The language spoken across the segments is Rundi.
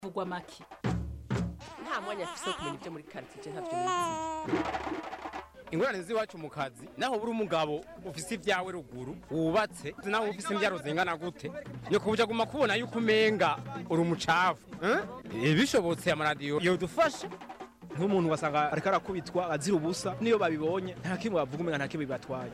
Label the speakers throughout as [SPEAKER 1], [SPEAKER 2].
[SPEAKER 1] vugwa make
[SPEAKER 2] nta mwanya afise wo kumenya ibyo muri quartier ntavyo nizi
[SPEAKER 3] ingorane z'iwacu mu kazi naho buri umugabo ufise ibyawe ruguru wubatse naho ufise imbyaro zingana gute ni kubuja guma kubona yuko umenga uri umucafu eh? bishobotse amaradiyo yodufasha
[SPEAKER 4] nk'umuntu wasanga ariko arakubitwa azira ubusa niyo babibonye nta kimwe bavuga umenga nta kimwe bibatwaye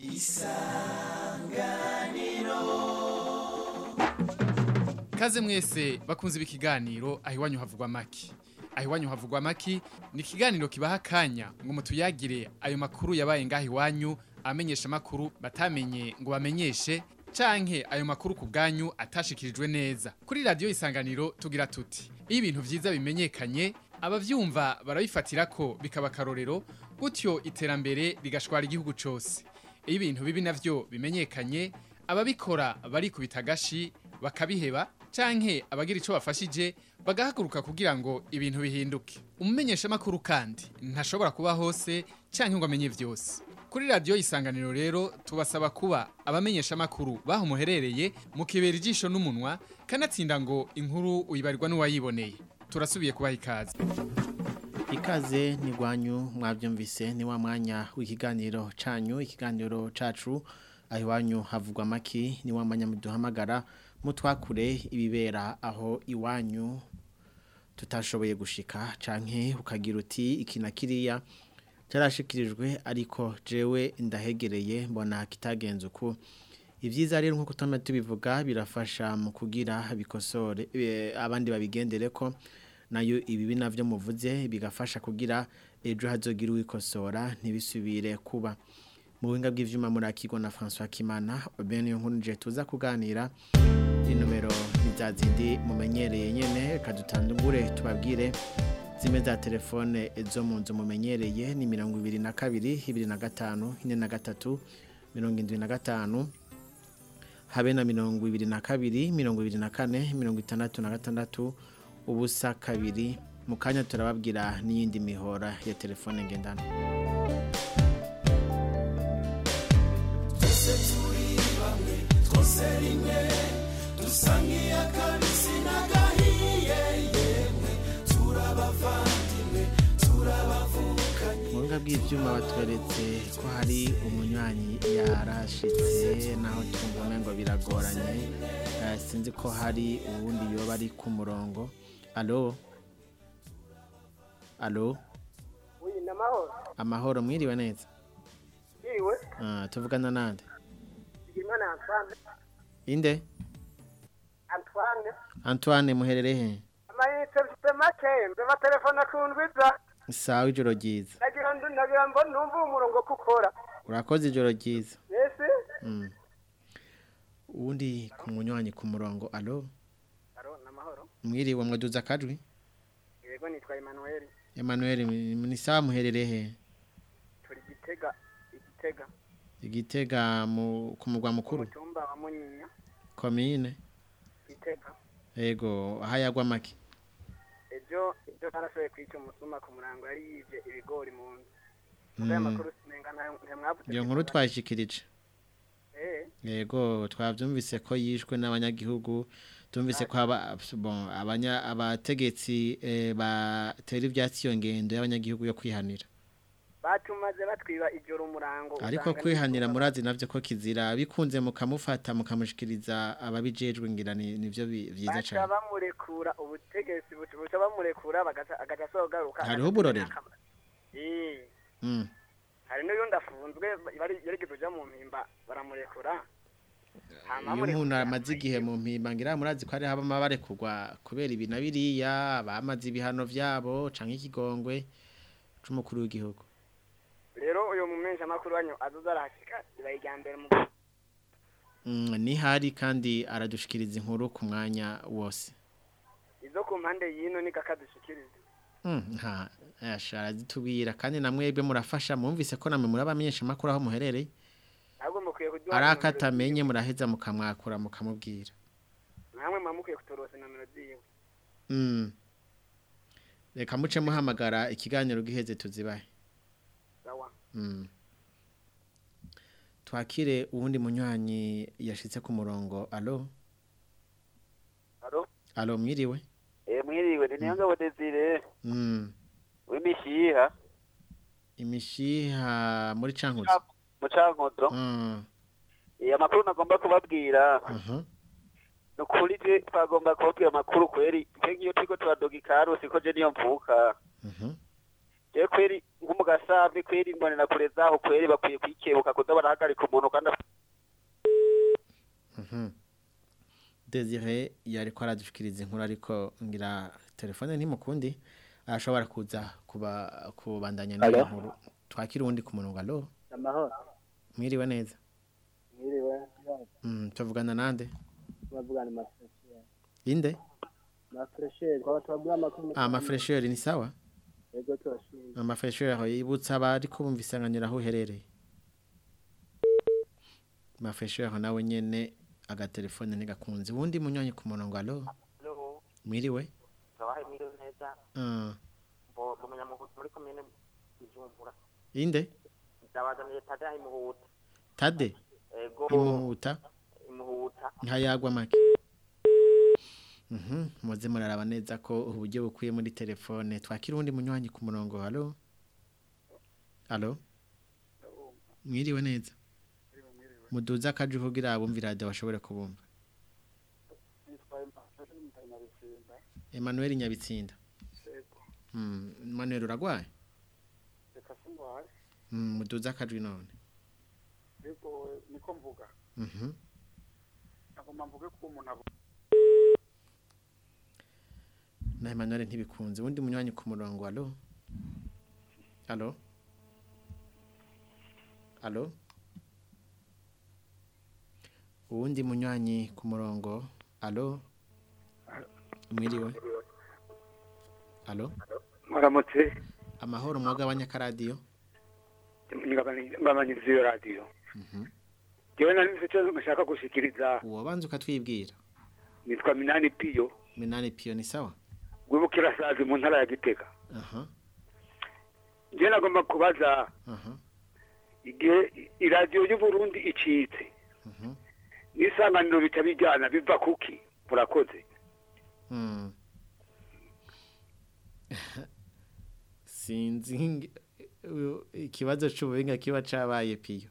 [SPEAKER 5] Kaze mwese bakunze ikiganiro aho iwanyu havugwa maki. Aho iwanyu havugwa maki ni ikiganiro kibaha akanya ngo mutuyagire ayo makuru yabaye ngaho iwanyu amenyesha makuru batamenye ngo bamenyeshe canke ayo makuru ku bwanyu atashikirijwe neza. Kuri radio isanganiro tugira tuti iyo ibintu vyiza bimenyekanye abavyumva barabifatira ko bikaba karorero gutyo iterambere rigashwara igihugu cose. Iyo ibintu bibi navyo bimenyekanye ababikora barikubita agashi bakabiheba canke abagira ico bafashije bagahaguruka kugira ngo ibintu bihinduke umumenyesha makuru kandi ntashobora kuba hose canke ngo amenye vyose kuri radio isanganiro rero tubasaba kuba abamenyesha makuru baho muherereye mu kibera ijisho n'umunwa kanatsinda ngo inkuru uyibarirwa n'uwayiboneye turasubiye kubaha ikaze
[SPEAKER 6] Ikaze ni gwanyu mwavyumvise ni wa mwanya w'ikiganiro canyu ikiganiro cacu aho iwanyu havugwa maki ni wa mwanya muduhamagara mutwakure ibibera aho iwanyu tutashoboye gushika canke ukagira uti iki na kiriya cyarashikirijwe ariko jewe ndahegereye mbona kitagenze uko ibyiza rero nkuko tuma tubivuga birafasha mu kugira bikosore eh, abandi babigendere ko nayo ibibi navyo muvuze bigafasha kugira ejo hazogira uwikosora ntibisubire kuba mu buhinga bw'ivyuma murakirwa na François Kimana bene yo nkuru nje tuza kuganira inomero nizazindi mumenyereye nyene kadutandungure tubabwire zime za telefone zo mu nzu mumenyereye ni mirongo ibiri na kabiri ibiri na gatanu ine na gatatu mirongo indwi na gatanu habe na mirongo ibiri na kabiri mirongo ibiri na kane mirongo itandatu na gatandatu ubusa kabiri mu kanya turababwira n'iyindi mihora ya telefone ngendanwa Mwanga bw'ivyuma batweretse ko hari umunywanyi yarashitse naho twumva ngo biragoranye Eh, sinzi ko hari uwundi yoba ari ku murongo alo alo
[SPEAKER 7] Uyi namahoro.
[SPEAKER 6] amahoro mwiriwe neza
[SPEAKER 7] Iwe.
[SPEAKER 6] Ah, tuvugana nande
[SPEAKER 7] Imana Antoine.
[SPEAKER 6] inde
[SPEAKER 7] Antoine.
[SPEAKER 6] Antoine muherere he
[SPEAKER 7] Amayinite mfite make mbe telefone kundwiza.
[SPEAKER 6] sawa ijoro ryiza
[SPEAKER 7] Nagira ndu nagira mbo numva umurongo kukora.
[SPEAKER 6] urakoze ijoro ryiza
[SPEAKER 7] Yesi.
[SPEAKER 6] Mm. uwundi ku munywanyi ku murongo alo
[SPEAKER 7] Aro namahoro.
[SPEAKER 6] mwiriwe mwaduza akajwi
[SPEAKER 7] Yego nitwa Emmanuel.
[SPEAKER 6] Emmanuel ni sawa muherere he
[SPEAKER 7] Turi gitega igitega.
[SPEAKER 6] igitega mu ku mugwa mukuru
[SPEAKER 7] Mutumba wa Munyinya.
[SPEAKER 6] komine
[SPEAKER 7] Gitega.
[SPEAKER 6] yego ahayagwa make
[SPEAKER 7] Ejo ejo narashoboye kwica umusuma ku murango yari yivye ibigori mu nzu.
[SPEAKER 6] Mm.
[SPEAKER 7] Aya makuru sinenga nta mwavuze.
[SPEAKER 6] iyo nkuru twayishikirije
[SPEAKER 7] Eh.
[SPEAKER 6] yego twabyumvise ko yishwe n'abanyagihugu tumvise ko aba bon abanya abategetsi eh, batera ibyatsi iyo ngendo y'abanyagihugu yo kwihanira
[SPEAKER 7] Batumaze batwiba ijoro umurango.
[SPEAKER 6] ariko
[SPEAKER 7] usanga
[SPEAKER 6] kwihanira
[SPEAKER 7] n'izuba
[SPEAKER 6] murazi navyo ko kizira bikunze mukamufata mukamushikiriza ababijejwe ngira ni nivyo bi- vyiza
[SPEAKER 7] baca
[SPEAKER 6] cyane
[SPEAKER 7] bamurekura ubutegetsi buca buca bamurekura bagaca agaca asogaruka
[SPEAKER 6] Hariho uburorero?
[SPEAKER 7] eh
[SPEAKER 6] mm.
[SPEAKER 7] hari n'uyundi afunzwe bari yarigeze uja mu mpimba baramurekura Hama
[SPEAKER 6] iyo
[SPEAKER 7] bamurekura,
[SPEAKER 6] umuntu amaze igihe mu mpimba ngira murazi ko hari habama barekurwa kubera ibi na biriya bamaze ibihano vyabo canke ikigongwe c'umukuru w'igihugu
[SPEAKER 7] rero uyu mumensha makuru wanyu azoza arahashika ibaye irya mbere mu
[SPEAKER 6] mm, ni hari kandi aradushikiriza inkuru ku mwanya wose
[SPEAKER 7] izo ku mpande yino ni kakadushikiriza
[SPEAKER 6] Mm, nta ashara zitubwira kandi namwebwe murafasha mwumvise ko namwe murabamenyesha makuru aho muherereye
[SPEAKER 7] ntabwo mukwiye kuduha
[SPEAKER 6] arakatamenye muraheza mukamwakura mukamubwira
[SPEAKER 7] namwe mwa mukwiye kutorosa nomero ziwe
[SPEAKER 6] mm. reka muce muhamagara ikiganiro giheze tuzibahe
[SPEAKER 7] sawa
[SPEAKER 6] mm. twakire uwundi munywanyi yashitse ku murongo alo
[SPEAKER 8] Alo?
[SPEAKER 6] alo mwiriwe
[SPEAKER 8] Eh
[SPEAKER 1] mwiriwe ni niyo ngabo Desire
[SPEAKER 6] Mm.
[SPEAKER 1] w'imishiha
[SPEAKER 6] Imishiha muri Cankuzo.
[SPEAKER 1] mu Cankuzo
[SPEAKER 6] Mm.
[SPEAKER 1] Eh, amakuru nagomba kubabwira
[SPEAKER 6] Mhm.
[SPEAKER 1] ni ukuri je twagomba kubabwira amakuru kweri twe nk'iyo turiko turadoga ikarusi ko je niyo mvuka
[SPEAKER 6] Mhm.
[SPEAKER 1] je kweri nko mu gasambi kweri mbonera kure zaho kweri bakwiye kwikebuka kuza barahagarika umuntu kandi af-
[SPEAKER 6] Mhm. Desire yariko aradushikiriza inkuru ariko ngira telefone ntimukundi arashobora kuza kuba kubandanya n'iyo
[SPEAKER 8] Alo?
[SPEAKER 6] nkuru twakira uwundi ku murongo alo
[SPEAKER 8] amahoro
[SPEAKER 6] mwiriwe neza
[SPEAKER 8] mwiriwe
[SPEAKER 6] mm, tuvugana nande
[SPEAKER 8] bavugana amafuresheri
[SPEAKER 6] inde
[SPEAKER 8] amafuresheri twaba tubabwira amakuru
[SPEAKER 6] amafresheri ni sawa
[SPEAKER 8] yego turashinzwe
[SPEAKER 6] amafresheri yibutsa abari kubumva isanganiro aho uherereye amafresheri nawe nyene agatelefone ntigakunze uwundi munyonyi ku murongo alo mwiriwe
[SPEAKER 9] Sawahe mwiriwe neza
[SPEAKER 6] Ah,
[SPEAKER 9] mbo kumenya mu muri komine Ijumbura
[SPEAKER 6] inde
[SPEAKER 9] ndabazaniye tada imuhuta
[SPEAKER 6] tade
[SPEAKER 9] ego
[SPEAKER 6] imuhuta
[SPEAKER 9] imuhuta
[SPEAKER 6] ntayagwa make Mhm, muze muraraba neza ko uburyo bukwiye muri telefone twakira uwundi munywanyi ku murongo halo halo mwiriwe neza muduze akaje kugira abumva radio bashobore kubumva Emmanuel Nyabitsinda Mm, Emmanuel uragwaye
[SPEAKER 10] reka singwaye
[SPEAKER 6] Mm, muduze akajwi none
[SPEAKER 10] ariko niko mvuga
[SPEAKER 6] Mhm.
[SPEAKER 10] nagomba mvuge ko umuntu abo
[SPEAKER 6] na Emmanuel ntibikunze uwundi munywanyi ku murongo halo halo halo uwundi munywanyi ku murongo halo mwiriwe halo
[SPEAKER 10] mwaramutse
[SPEAKER 6] amahoro mwagabanya akaradiyo
[SPEAKER 10] ngabanyiriza iyo radiyo jewe nari nzi icyo nshaka gushikiriza
[SPEAKER 6] uwabanza ukatwibwira
[SPEAKER 10] nitwa minani piyo
[SPEAKER 6] minani piyo ni sawa
[SPEAKER 10] rwibukirasazi mu ntara ya gitega
[SPEAKER 6] aha
[SPEAKER 10] jewe nagomba kubaza
[SPEAKER 6] aha
[SPEAKER 10] igihe iradiyo y'uburundi icitse
[SPEAKER 6] mhm
[SPEAKER 10] n'isanganiro bica bijyana biva kuki murakoze
[SPEAKER 6] Hmm. sinzi nge- u- ikibazo c'ubuhinga kiba cabaye piyo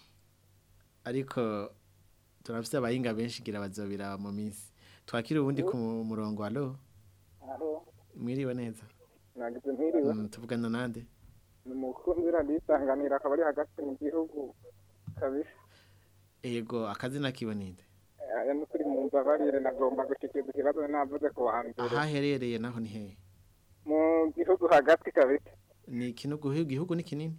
[SPEAKER 6] ariko turafise abahinga benshi gira bazobiraba mu minsi twakira ubundi ku mu- murongo alo
[SPEAKER 11] Halo,
[SPEAKER 6] mwiriwe neza
[SPEAKER 11] nagize mpiriwe.
[SPEAKER 6] Mm, tuvugana nande
[SPEAKER 11] Ni umukunzi radisanganira akaba ari hagati mu gihugu kabisa.
[SPEAKER 6] ego akazina kiwe ninde
[SPEAKER 11] Aya ni kuri mu mbabarire nagomba gushikiriza ikibazo navuze ku wa mbere.
[SPEAKER 6] ahaherereye naho ni hehe
[SPEAKER 11] Mu gihugu hagati kabisa.
[SPEAKER 6] ni ikinugu igihugu ni kinini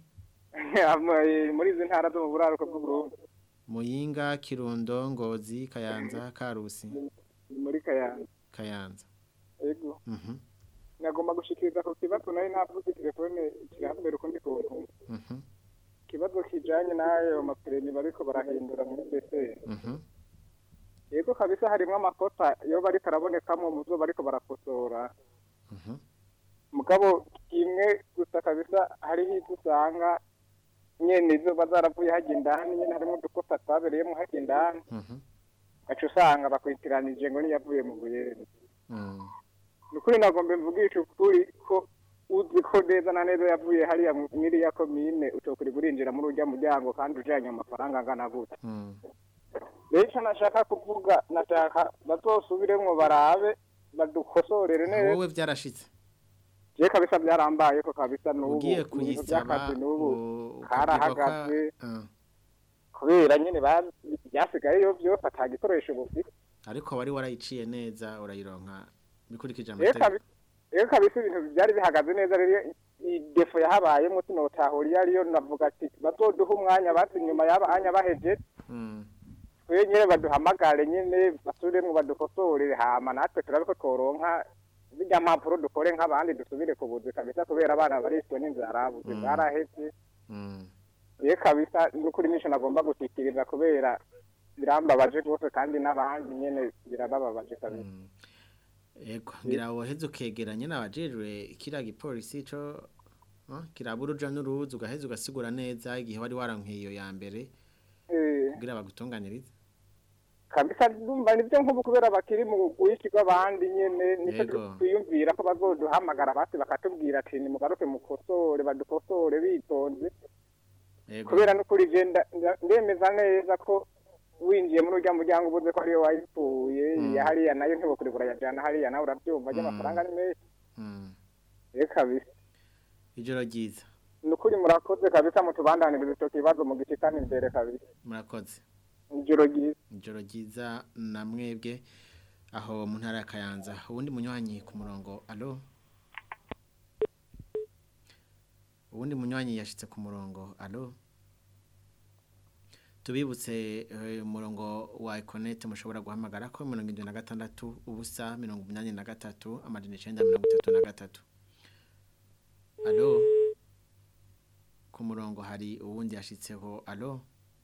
[SPEAKER 11] Ama- muri izi ntara zo mu buraruko bw'Uburundi.
[SPEAKER 6] muyinga kirundo ngozi kayanza karusi
[SPEAKER 11] Ni muri Kayanza.
[SPEAKER 6] kayanza
[SPEAKER 11] Ego.
[SPEAKER 6] mhm
[SPEAKER 11] Nagomba gushikiriza ku kibazo nari navuze telefone kirambere ukundi kuntu.
[SPEAKER 6] mhm
[SPEAKER 11] Ikibazo kijanye n'ayo mapireni bariko barahindura muri BC.
[SPEAKER 6] mhm
[SPEAKER 11] Yego kabisa harimo amakosa iyo bariko arabonekamo mu byo bariko barakosora.
[SPEAKER 6] mhm
[SPEAKER 11] mugabo kimwe gusa kabisa hariho ibyo usanga nyene izo bazaravuye hajya indani nyene harimo udukosa twabereyemo hajya indani
[SPEAKER 6] mhm
[SPEAKER 11] gaca usanga bakwitiranije ngo niyavuye mu buyeni
[SPEAKER 6] Mm.
[SPEAKER 11] ni ukuri nagombe mvugisha ukuri ko uzi ko neza na neza yavuye hariya mu- mw'iriya komine utokuri burinjira muri urya muryango kandi ujanye amafaranga angana gute
[SPEAKER 6] Mm.
[SPEAKER 11] rero ico nashaka kuvuga nashaka bazosubiremwo barabe badukosorere neza
[SPEAKER 6] wowe byarashitse
[SPEAKER 11] je kabisa byarambaye ko kabisa n'ubu
[SPEAKER 6] ugiye
[SPEAKER 11] ibintu
[SPEAKER 6] kuyisaba
[SPEAKER 11] by'akazi n'ubu
[SPEAKER 6] u-
[SPEAKER 11] karahagaze
[SPEAKER 6] ukabwirwa ko- Ah.
[SPEAKER 11] kubera nyine ba- byasigayeyo byose ata gikoresho bufite
[SPEAKER 6] ariko wari warayiciye neza urayironka bikurikije
[SPEAKER 11] rero
[SPEAKER 6] amategeko
[SPEAKER 11] kabi- rero kabisa ibintu byari bihagaze neza rero i- defo yahabayemo sinotahura iyo ariyo navuga ati bazoduha umwanya basi inyuma y'abanya baheje
[SPEAKER 6] Mm.
[SPEAKER 11] twe nyine baduhamagare nyine basubiremwo badukosore hama natwe turabe ko tworonka zirya mpapuro dukore nk'abandi dusubire ku buzi kabisa kubera abana barishwe n'inzara buzi
[SPEAKER 6] Mm.
[SPEAKER 11] bwaraheze
[SPEAKER 6] Mm.
[SPEAKER 11] rero kabisa n'ukuri nisho nagomba gushikiriza kubera birambabaje rwose kandi n'abandi nyine birabababaje kabisa
[SPEAKER 6] Ego ngira woheze ukegeranye n'abajejwe kiriya gipolisi co ah, kiraba uruja n'uruza ugaheza ugasigura neza igihe wari warankwiye iyo ya mbere
[SPEAKER 11] Eh.
[SPEAKER 6] kugira bagutunganirize
[SPEAKER 11] kabisa ndumva nivyo nk'ubu kubera bakiri mu bwinshi bw'abandi nyene nico
[SPEAKER 6] Yego.
[SPEAKER 11] twiyumvira ko bazoduhamagara basi bakatubwira ati nimugaruke mukosore badukosore bitonze
[SPEAKER 6] Yego.
[SPEAKER 11] kubera n'ukuri je nda- nda- ndemeza neza ko winjiye muri urya muryango ubuze ko ariyo wayipfuye
[SPEAKER 6] Mm.
[SPEAKER 11] iya hariya nayo ntibokure kurayajana hariya nawe uravyumva ry'amafaranga ni menshi
[SPEAKER 6] Mm.
[SPEAKER 11] rero kabisa
[SPEAKER 6] ijoro ryiza
[SPEAKER 11] ni ukuri murakoze kabisa mutubandaniriza ico kibazo mugishikana imbere kabisa
[SPEAKER 6] murakoze
[SPEAKER 11] ijoro ryiza
[SPEAKER 6] ijoro ryiza na mwebwe aho mu ntara ya kayanza ubundi munywanyi ku murongo alo ubundi munywanyi yashitse ku murongo alo tubibutse eh, umurongo wa ekonete mushobora guhamagara ko mirongo indwi na gatandatu ubusa mirongo umunani na gatatu amajana icenda mirongo itatu na gatatu alo ku murongo hari uwundi yashitseho alo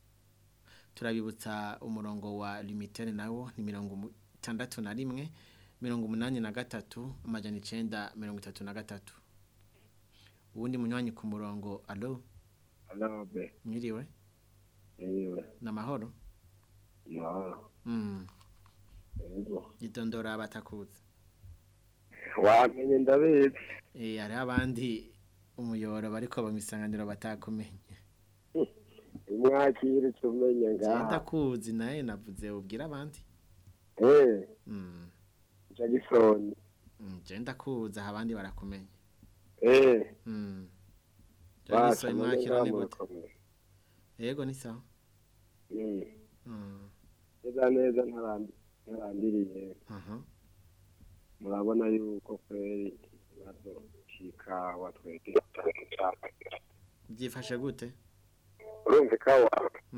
[SPEAKER 6] turabibutsa umurongo wa limitere nawo ni mirongo umu- itandatu na rimwe mirongo umunani na gatatu amajana icenda mirongo itatu na gatatu uwundi munywanyi ku murongo alo
[SPEAKER 12] Alobe,
[SPEAKER 6] mwiriwe
[SPEAKER 12] ewe,
[SPEAKER 6] ni amahoro
[SPEAKER 12] mahoro,
[SPEAKER 6] Mm,
[SPEAKER 12] yego.
[SPEAKER 6] gitondora batakuzi
[SPEAKER 12] Wamenye ndabizi.
[SPEAKER 6] Eh, hariho abandi umuyoro bariko bamisanganiro batakumenye
[SPEAKER 12] Umwakire tumenye
[SPEAKER 6] Je
[SPEAKER 12] ngaha.
[SPEAKER 6] ndakuzi naye navuze ubwira abandi
[SPEAKER 12] Eh,
[SPEAKER 6] Mm,
[SPEAKER 12] Jackson.
[SPEAKER 6] mm, je ndakuzi aha abandi barakumenye
[SPEAKER 12] Eh,
[SPEAKER 6] Mm.
[SPEAKER 12] Basha,
[SPEAKER 6] Jagiso mwakira
[SPEAKER 12] none
[SPEAKER 6] ni
[SPEAKER 12] ngaha
[SPEAKER 6] gute
[SPEAKER 12] murakomeye.
[SPEAKER 6] yego ni sawa
[SPEAKER 12] Mm.
[SPEAKER 6] Mm,
[SPEAKER 12] Neza neza ntarandi- ntarandiriye.
[SPEAKER 6] aha.
[SPEAKER 12] Murabona yuko kweri ikibazo c'ikawa twebwe
[SPEAKER 6] byifashe gute
[SPEAKER 12] urumva ikawa
[SPEAKER 6] Mm,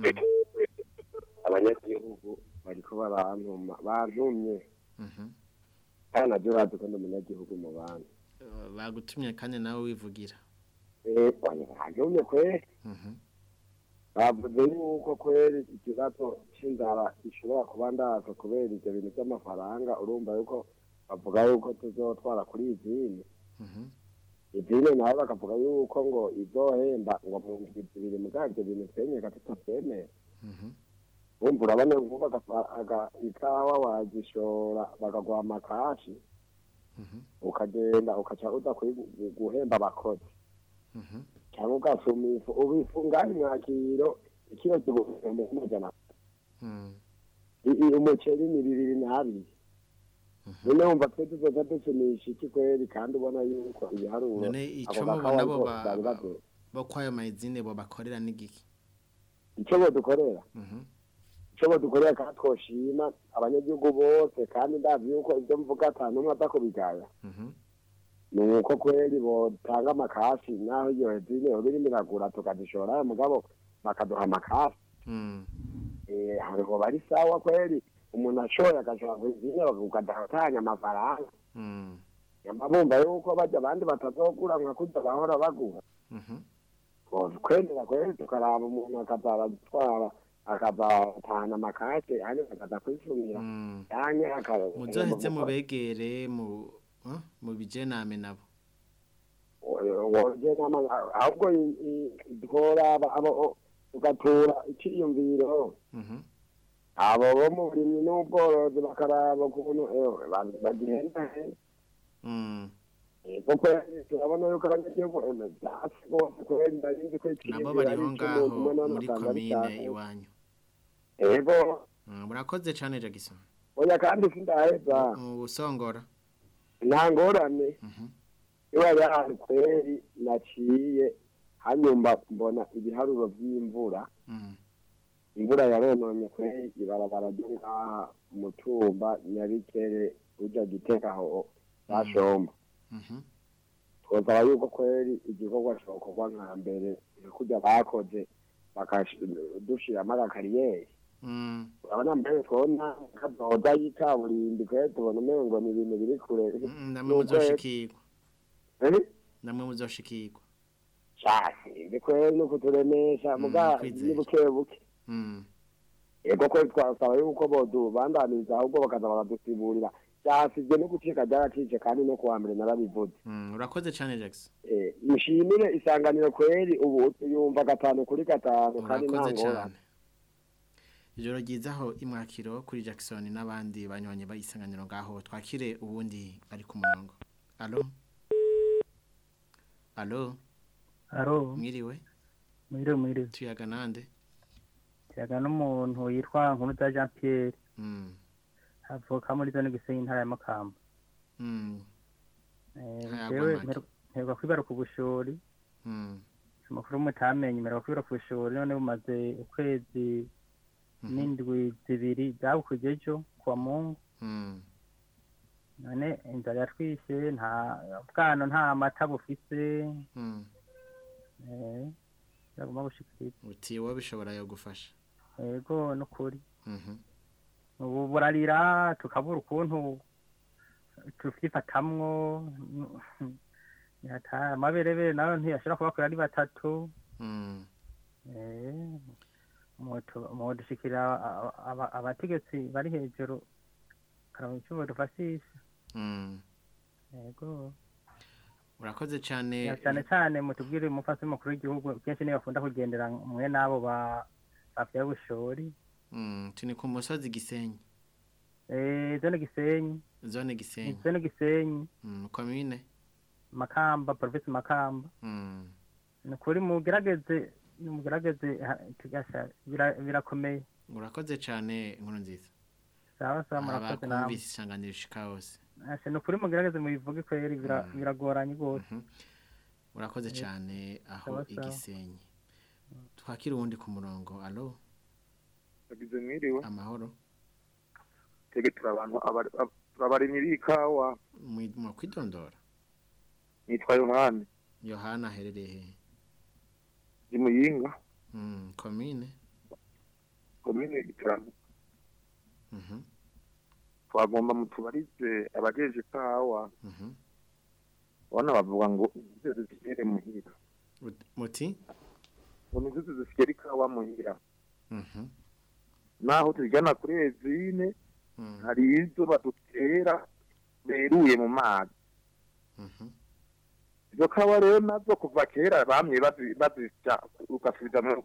[SPEAKER 12] abanyagihugu bariko barantuma bantumye
[SPEAKER 6] mhm.
[SPEAKER 12] kandi navyo bazi ko ndi umunyagihugu mu bandi
[SPEAKER 6] Eh, bagutumye kandi nawe wivugira
[SPEAKER 12] Eh, bantumye kweri
[SPEAKER 6] Mhm,
[SPEAKER 12] bavuze yuko kweri ikibazo c'inzara gishobora kuba ndaza kubera ivyo bintu vy'amafaranga urumva yuko bavuga yuko tuzotwara kuri izini
[SPEAKER 6] mhm.
[SPEAKER 12] izini nawe bakavuga yuko ngo izohemba ngo mu ndwi zibiri mugabo ivyo bintu twenyeka tutavyemera
[SPEAKER 6] Mhm.
[SPEAKER 12] wumva urabona vuba agafa- aga- ikawa wagishora bakaguha amakashi
[SPEAKER 6] Mhm.
[SPEAKER 12] ukagenda ukaca uza kwi- guhemba abakozi
[SPEAKER 6] Mhm.
[SPEAKER 12] cyangwa ugasuma ifu ubifunga imwakiro ikiro kiguhumbi amajana
[SPEAKER 6] Mm.
[SPEAKER 12] I- i- umuceri ni bibiri n'abiri none wumva twe tuzoza dusumisha iki kweri kandi ubona yuko ibiharuro
[SPEAKER 6] none
[SPEAKER 12] ako
[SPEAKER 6] ico
[SPEAKER 12] gakawa
[SPEAKER 6] mubona bo
[SPEAKER 12] ariko
[SPEAKER 6] ba-
[SPEAKER 12] bari bavuye.
[SPEAKER 6] bo kwayo mayizine bo bakorera n'igiki
[SPEAKER 12] ico bodukorera
[SPEAKER 6] Mhm.
[SPEAKER 12] ico bodukorera kandi twoshima abanyagihugu bose kandi ndazi yuko ivyo mvuga ata n'umwe aza kubigaya
[SPEAKER 6] Mhm.
[SPEAKER 12] ni uko kweri botanga amakasi naho iyo hezine yoba irimo iragura tukazishora mugabo bakaduha amakasi
[SPEAKER 6] Mm.
[SPEAKER 12] Eh, hariho bari sawa kweri umuntu ashoye agashora kwizine ukadatanya amafaranga
[SPEAKER 6] Mm.
[SPEAKER 12] nyamba bumva yuko bajya abandi batazogura nka kurya bahora bagura
[SPEAKER 6] Mhm.
[SPEAKER 12] kwemera kweri tukaraba umuntu akazaratwara akazatahana amakase hanyuma akaza kwisumira
[SPEAKER 6] Mm.
[SPEAKER 12] yanke aka-
[SPEAKER 6] muzoheze mubegere mu ah, mu bijename nabo
[SPEAKER 12] woje nama ahubwo i- i- tworaba abo tugatura iciyumviro
[SPEAKER 6] Mhm.
[SPEAKER 12] abo bo mu burimyi n'ubworozi bakaraba ukuntu ewe ba- bagenda
[SPEAKER 6] Mm.
[SPEAKER 12] kuko turabona yuko abanyagihugu eme vyasi rwose kubera ndarinzi ko
[SPEAKER 6] nabo
[SPEAKER 12] iciyumviro
[SPEAKER 6] bariho
[SPEAKER 12] ari
[SPEAKER 6] ngaho
[SPEAKER 12] icy'umuntu umwe none
[SPEAKER 6] muri
[SPEAKER 12] usanga ari
[SPEAKER 6] komine
[SPEAKER 12] icyawe.
[SPEAKER 6] iwanyu
[SPEAKER 12] ego
[SPEAKER 6] Mm, murakoze cane Jackson
[SPEAKER 12] oya kandi sindaheza
[SPEAKER 6] usongora
[SPEAKER 12] nta ngorane
[SPEAKER 6] Mhm.
[SPEAKER 12] iba yari kweri naciye hanyuma mbona ibiharuro vy'imvura
[SPEAKER 6] Mm.
[SPEAKER 12] imvura yarononye kweri ibarabara ryo ngaha mutumba nyabikere uja giteka aho bashomba
[SPEAKER 6] Mhm.
[SPEAKER 12] twosaba yuko kweri igikorwa cokorwa nka mbere kurya bakoze bakadushiramo agakariyeri
[SPEAKER 6] Mm.
[SPEAKER 12] urabona mbere twona kazoza y'ikaburimbi kweri tubona umengo ni ibintu biri kure
[SPEAKER 6] Mm, namwe muzoshikirwa
[SPEAKER 12] Eh?
[SPEAKER 6] namwe muzoshikirwa
[SPEAKER 12] cyane ni kweri no kuturemesha muga
[SPEAKER 6] kwizera.
[SPEAKER 12] ni buke buke
[SPEAKER 6] Mm.
[SPEAKER 12] yego kweri twasaba yuko bodubandaniriza ahubwo bakaza baradusiburira byasivye no gucika byaracice kandi no kuwa mbere narabivuze
[SPEAKER 6] Mm, urakoze cane Jackson
[SPEAKER 12] Eh, mushimire isanganiro kweri ubu yumva gatanu kuri gatanu kandi nta
[SPEAKER 6] urakoze
[SPEAKER 12] ngorane
[SPEAKER 6] cane ijoro ryiza aho imwakiro kuri Jackson n'abandi banywanyi bayisanganiro ngaho twakire ubundi ari ku murongo alo alo
[SPEAKER 13] Alo,
[SPEAKER 6] mwiriwe
[SPEAKER 13] mwiriwe mwiriwe.
[SPEAKER 6] tuyaga nande
[SPEAKER 13] Kiyaga n'umuntu yitwa Nkuruza Jean Pierre,
[SPEAKER 6] mm.
[SPEAKER 13] avuka muri zone Gisenyi intara ya Makamba.
[SPEAKER 6] Mm.
[SPEAKER 13] Eh,
[SPEAKER 6] Ntayagwa
[SPEAKER 13] jewe
[SPEAKER 6] make.
[SPEAKER 13] mperu- mperuka kwibaruka ubushori,
[SPEAKER 6] Mm.
[SPEAKER 13] amakuru mutamenye mperuka kwibaruka ubushori none bumaze ukwezi n'indwi zibiri byabukuye ejo kuwa Mungu.
[SPEAKER 6] Mm.
[SPEAKER 13] None inzara yatwishe nta bwana nta mata bufise.
[SPEAKER 6] Mm.
[SPEAKER 13] Eh, yaguma bushikiriza.
[SPEAKER 6] uti wowe bishobora yo gufasha
[SPEAKER 13] Yego nukuri.
[SPEAKER 6] Mhm.
[SPEAKER 13] ubu burarira tukabura ukuntu tuvyifatamwo yata amaberebere nayo ntiyashobora kubakora ari batatu
[SPEAKER 6] Mm.
[SPEAKER 13] Eh, moto- modushikira aba- aba- abategetsi bari hejuru karaba icyo badufashisha
[SPEAKER 6] Mm.
[SPEAKER 13] yego
[SPEAKER 6] urakoze cyane
[SPEAKER 13] Ya, cyane cyane mutubwire umufasi mukuru w'igihugu kenshi niyo bakunda kugendera mwe n'abo ba bavyaye ubushori
[SPEAKER 6] Mm, tuni ku musozi gisenyi
[SPEAKER 13] Eh, zone gisenyi
[SPEAKER 6] zone gisenyi
[SPEAKER 13] zone gisenyi
[SPEAKER 6] mm, komine
[SPEAKER 13] makamba provinsi makamba
[SPEAKER 6] mm.
[SPEAKER 13] ni ukuri mugerageze mugerageze ha- tugasha bira- birakomeye
[SPEAKER 6] urakoze cyane inkuru nziza
[SPEAKER 13] sawa sawa murakoze namwe
[SPEAKER 6] abakumvise isanganiro ishika hose
[SPEAKER 13] Asha, ni ukuri mugerageze mubivuge kweri bira- biragoranye rwose
[SPEAKER 6] urakoze
[SPEAKER 13] Eh,
[SPEAKER 6] cyane aho
[SPEAKER 13] sawa, sawa.
[SPEAKER 6] igisenyi twakira uwundi ku murongo alo
[SPEAKER 14] Yagize mwiriwe
[SPEAKER 6] amahoro
[SPEAKER 14] tege turi abantu abari- ab- turabarimyi b'ikawa
[SPEAKER 6] mu kwidondora
[SPEAKER 14] nitwa yohani
[SPEAKER 6] yohana aherereye hehe
[SPEAKER 14] ndi muyinga
[SPEAKER 6] Mm, komine
[SPEAKER 14] komine gitaramo
[SPEAKER 6] Mhm,
[SPEAKER 14] twagomba mutubarize abajeje ikawa
[SPEAKER 6] mhm.
[SPEAKER 14] ubona bavuga ngo inzuzi zigere muhira
[SPEAKER 6] Ut- muti
[SPEAKER 14] ngo inzuzi zigere ikawa muhira
[SPEAKER 6] Mhm,
[SPEAKER 14] naho tujyana kuri ezine
[SPEAKER 6] mm,
[SPEAKER 14] hari izo badutera beruye mu mazi
[SPEAKER 6] mhm.
[SPEAKER 14] izo kawa rero nazo kuva kera bamye bazi- bazisya ugasubiza mu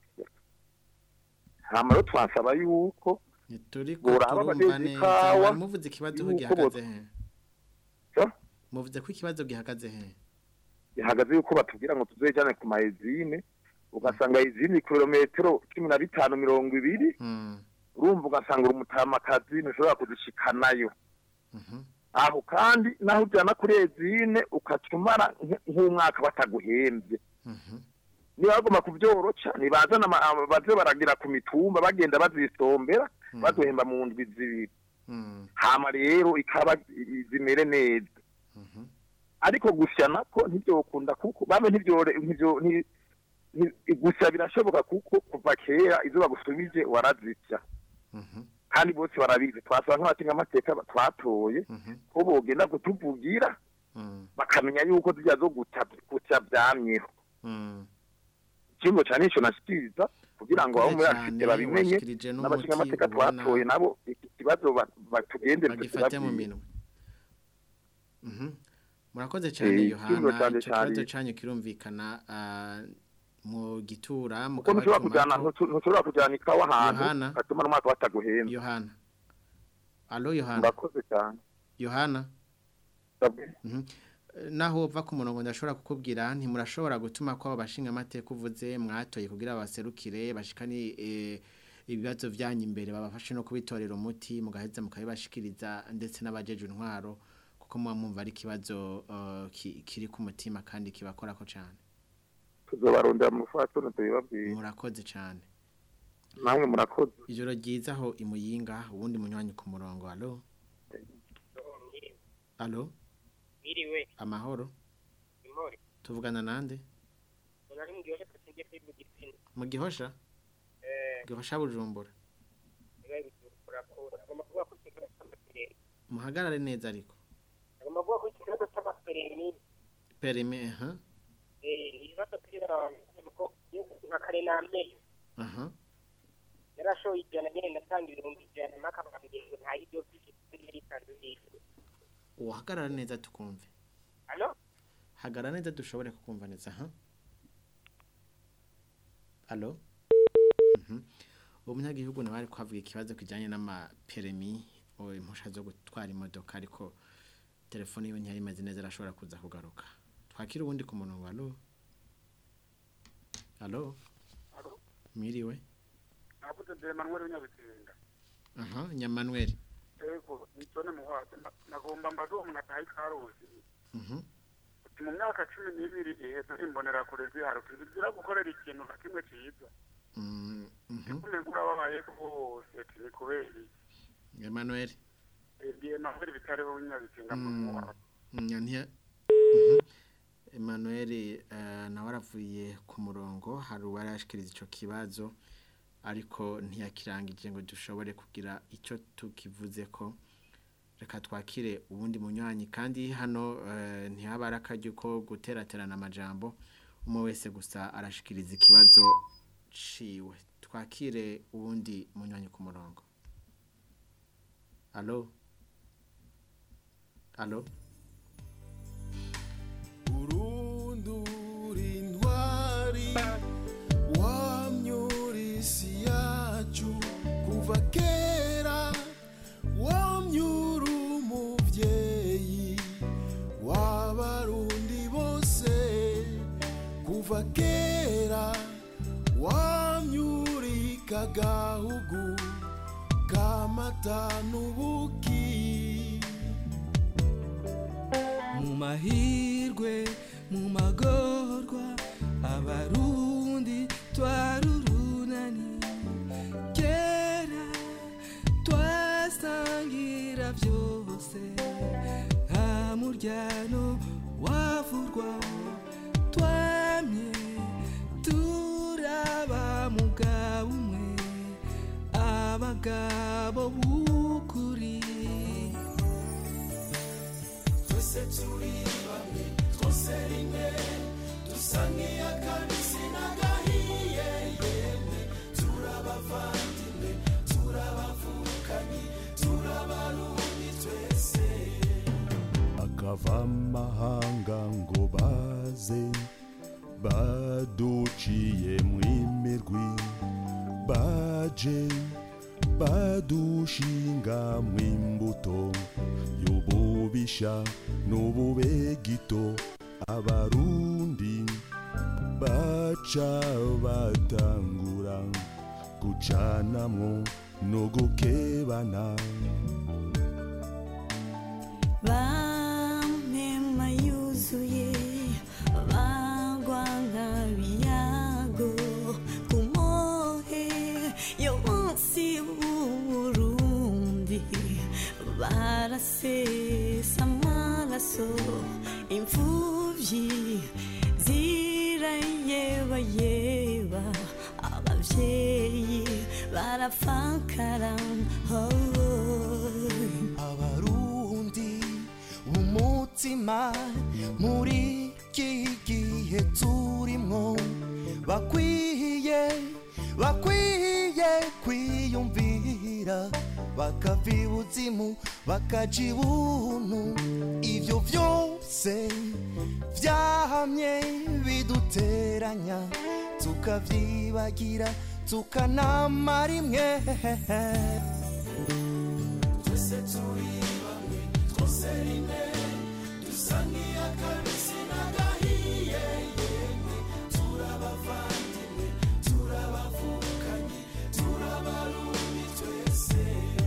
[SPEAKER 14] hama rero twansaba yuko
[SPEAKER 6] turi ko
[SPEAKER 14] boraba
[SPEAKER 6] turumva
[SPEAKER 14] abajeje
[SPEAKER 6] neza
[SPEAKER 14] ikawa
[SPEAKER 6] wari muvuze ikibazo ko
[SPEAKER 14] yuko
[SPEAKER 6] gihagaze
[SPEAKER 14] bo-
[SPEAKER 6] he
[SPEAKER 14] So?
[SPEAKER 6] muvuze ko ikibazo gihagaze he
[SPEAKER 14] bihagaze yuko batubwira ngo tuzejane ku maezine ugasanga izindi kilometero cumi na bitanu mirongo ibiri
[SPEAKER 6] Mm,
[SPEAKER 14] urumva ugasanga uri umutamakazi ntushobora kuzishikanayo
[SPEAKER 6] mhm,
[SPEAKER 14] aho kandi naho ujyana kuri ezine ukaca umara nk- nk'umwaka bataguhembye
[SPEAKER 6] mhm.
[SPEAKER 14] niba bagomba kubyoroca ntibazana ama- ama- baze baragira ku mitumba bagenda bazisombera baduhemba mu ndwi zibiri
[SPEAKER 6] Mm,
[SPEAKER 14] hama rero ikaba i- zimere neza
[SPEAKER 6] mhm.
[SPEAKER 14] ariko gusya nako ntibyokunda kuko bamwe ntibyore ntibyo nti- nti- gusya birashoboka kuko kuva kera izo bagusubije warazisya kandi bose barabizi twasaba nk'abatinga amateka twatoye ko bogenda kutuvugira bakamenya yuko zijya zo guta gutya byamyeho ikingo cyane nicyo nashyikiriza kugira ngo abo muri
[SPEAKER 6] Urakoze
[SPEAKER 14] afite
[SPEAKER 6] cyane,
[SPEAKER 14] babimenye
[SPEAKER 6] washikirije n'umuti
[SPEAKER 14] n'abashinga amateka
[SPEAKER 6] ubona
[SPEAKER 14] twatoye nabo iki kibazo ba- batugendere
[SPEAKER 6] bagifate mu
[SPEAKER 14] tukibabwire.
[SPEAKER 6] minwe Mhm. murakoze cyane
[SPEAKER 14] Eh,
[SPEAKER 6] yohana
[SPEAKER 14] ikibazo cyanjye
[SPEAKER 6] icyo kibazo
[SPEAKER 14] cyari-
[SPEAKER 6] cyanyu kirumvikana ah, mu gitura mu
[SPEAKER 14] kuko ntushobora
[SPEAKER 6] kabari
[SPEAKER 14] kujyana
[SPEAKER 6] tomato.
[SPEAKER 14] ntu- ntushobora kujyana ikawa ahantu
[SPEAKER 6] Yohana.
[SPEAKER 14] gatuma n'umwaka bataguhenda
[SPEAKER 6] yohana alo yohana
[SPEAKER 14] murakoze cyane
[SPEAKER 6] yohana Mhm. Eh, naho uva ku murongo ndashobora kukubwira ntimurashobora gutuma ko abashinga amateka uvuze mwatoye kugira baserukire bashikani eh, ibibazo byanyu imbere babafashe no kubitorera umuti mugaheza mukabibashikiriza ndetse n'abajeje intwaro kuko muba mwumva ari ikibazo eh, ki- kiri ku mutima kandi kibakorako cyane
[SPEAKER 14] tuzobarondera mu rufatiro tubibabwire
[SPEAKER 6] murakoze cyane
[SPEAKER 14] namwe murakoze
[SPEAKER 6] ijoro ryiza aho imuyinga ubundi munywanyi ku murongo alo alo
[SPEAKER 15] Miriwe,
[SPEAKER 6] amahoro
[SPEAKER 15] imori.
[SPEAKER 6] tuvugana nande
[SPEAKER 15] Nari mu gihe cyose kuri mu gitsina.
[SPEAKER 6] mu gihosha
[SPEAKER 15] Eh,
[SPEAKER 6] gihosha bujumbura
[SPEAKER 15] bibaye bitukura ko agomba kuvuga ko ikibazo cy'amaperereza.
[SPEAKER 6] muhagarare neza ariko
[SPEAKER 15] Agomba kuvuga ko ikibazo cy'amaperereza
[SPEAKER 6] perime aha
[SPEAKER 15] eh ibibazo kuri abantu ko nka kare n'amenyo.
[SPEAKER 6] aha
[SPEAKER 15] Yarashoye ijana nyine natanga ibihumbi ijana makabambye ngo nta ibyo by'iki yari isanzwe yishyura.
[SPEAKER 6] uhagarara neza tukumve
[SPEAKER 15] Allo?
[SPEAKER 6] hagarara neza dushobore kukumva neza aha alo Mhm. uwo munyagihugu nawe ari kuhavuga ikibazo kijyanye n'amaperemi o impusha zo gutwara imodoka ariko telefone yiwe ntiyari imeze neza arashobora kuza kugaruka twakira ubundi ku murongo alo alo mwiriwe
[SPEAKER 10] navuze de Emmanuel w'Inyabisinga
[SPEAKER 6] aha nyamanweri
[SPEAKER 10] ego nitone muhwaze Na- nagomba mbaze uwo muntu ataha ikaruzi
[SPEAKER 6] mhm
[SPEAKER 10] uti mu myaka cumi n'ibiri iheze imbonera kure ziharuka zizira gukorera ikintu na kimwe ciza
[SPEAKER 6] Mm, mhm
[SPEAKER 10] kumenga urababaye rwose ati ni kubera iki
[SPEAKER 6] Emmanuel
[SPEAKER 10] ndi Emmanuel bitariho w'Inyabisinga mu
[SPEAKER 6] Mm,
[SPEAKER 10] muhwaze
[SPEAKER 6] nyantiya Mhm. Emmanuel eh, nawe aravuye ku murongo hari uwarashikiriza ico kibazo ariko ntiyakirangije ngo dushobore kugira icyo tukivuze ko reka twakire ubundi munywanyi kandi hano eh, ntihaba ari akaryo ko guteraterana amajambo umwe wese gusa arashikiriza ikibazo ciwe twakire uwundi munywanyi ku murongo alo alo
[SPEAKER 16] urundura intwari wamyura isi yacu kuva kera wamyura umubyeyi w'abarundi bose kuva kera wamyurika gahugu kamata n'ubuki
[SPEAKER 17] mu mahirwe mu magorwa abarundi twarurunani kera twasangira byose nta muryano wavurwa twamye turaba mugabo umwe abagabo b'ukuri
[SPEAKER 16] twese turi bamwe twose rimwe dusa nk'iy'akabisi n'agahiye yemwe turabavandimwe turabavukanyi turabarundi twese
[SPEAKER 18] akava amahanga ngo baze baduciye mwimirwi baje badushinga mwimbuto y'ububisha n'ububegito abarundi baca batangura gucanamwo no gukebana
[SPEAKER 19] bampema yuzuye bagwa nk'abiyago ku mohe yo munsi w'uburundi barasesa amaraso imfuvyi zirayebayeba abavyeyi barafakara
[SPEAKER 16] abarundi umutima muri iki gihe turimwo bakwiye bakwiye kwiyumvira bakava ibuzimu bakaja ibuntu ivyo vyose vyahamye biduteranya tukavyibagira tukanamara imwe twese turi bamwe twose rimwe dusa nk'iy'akabisi n'agahiye yemwe turabavandimwe turabavukanyi turabarundi twese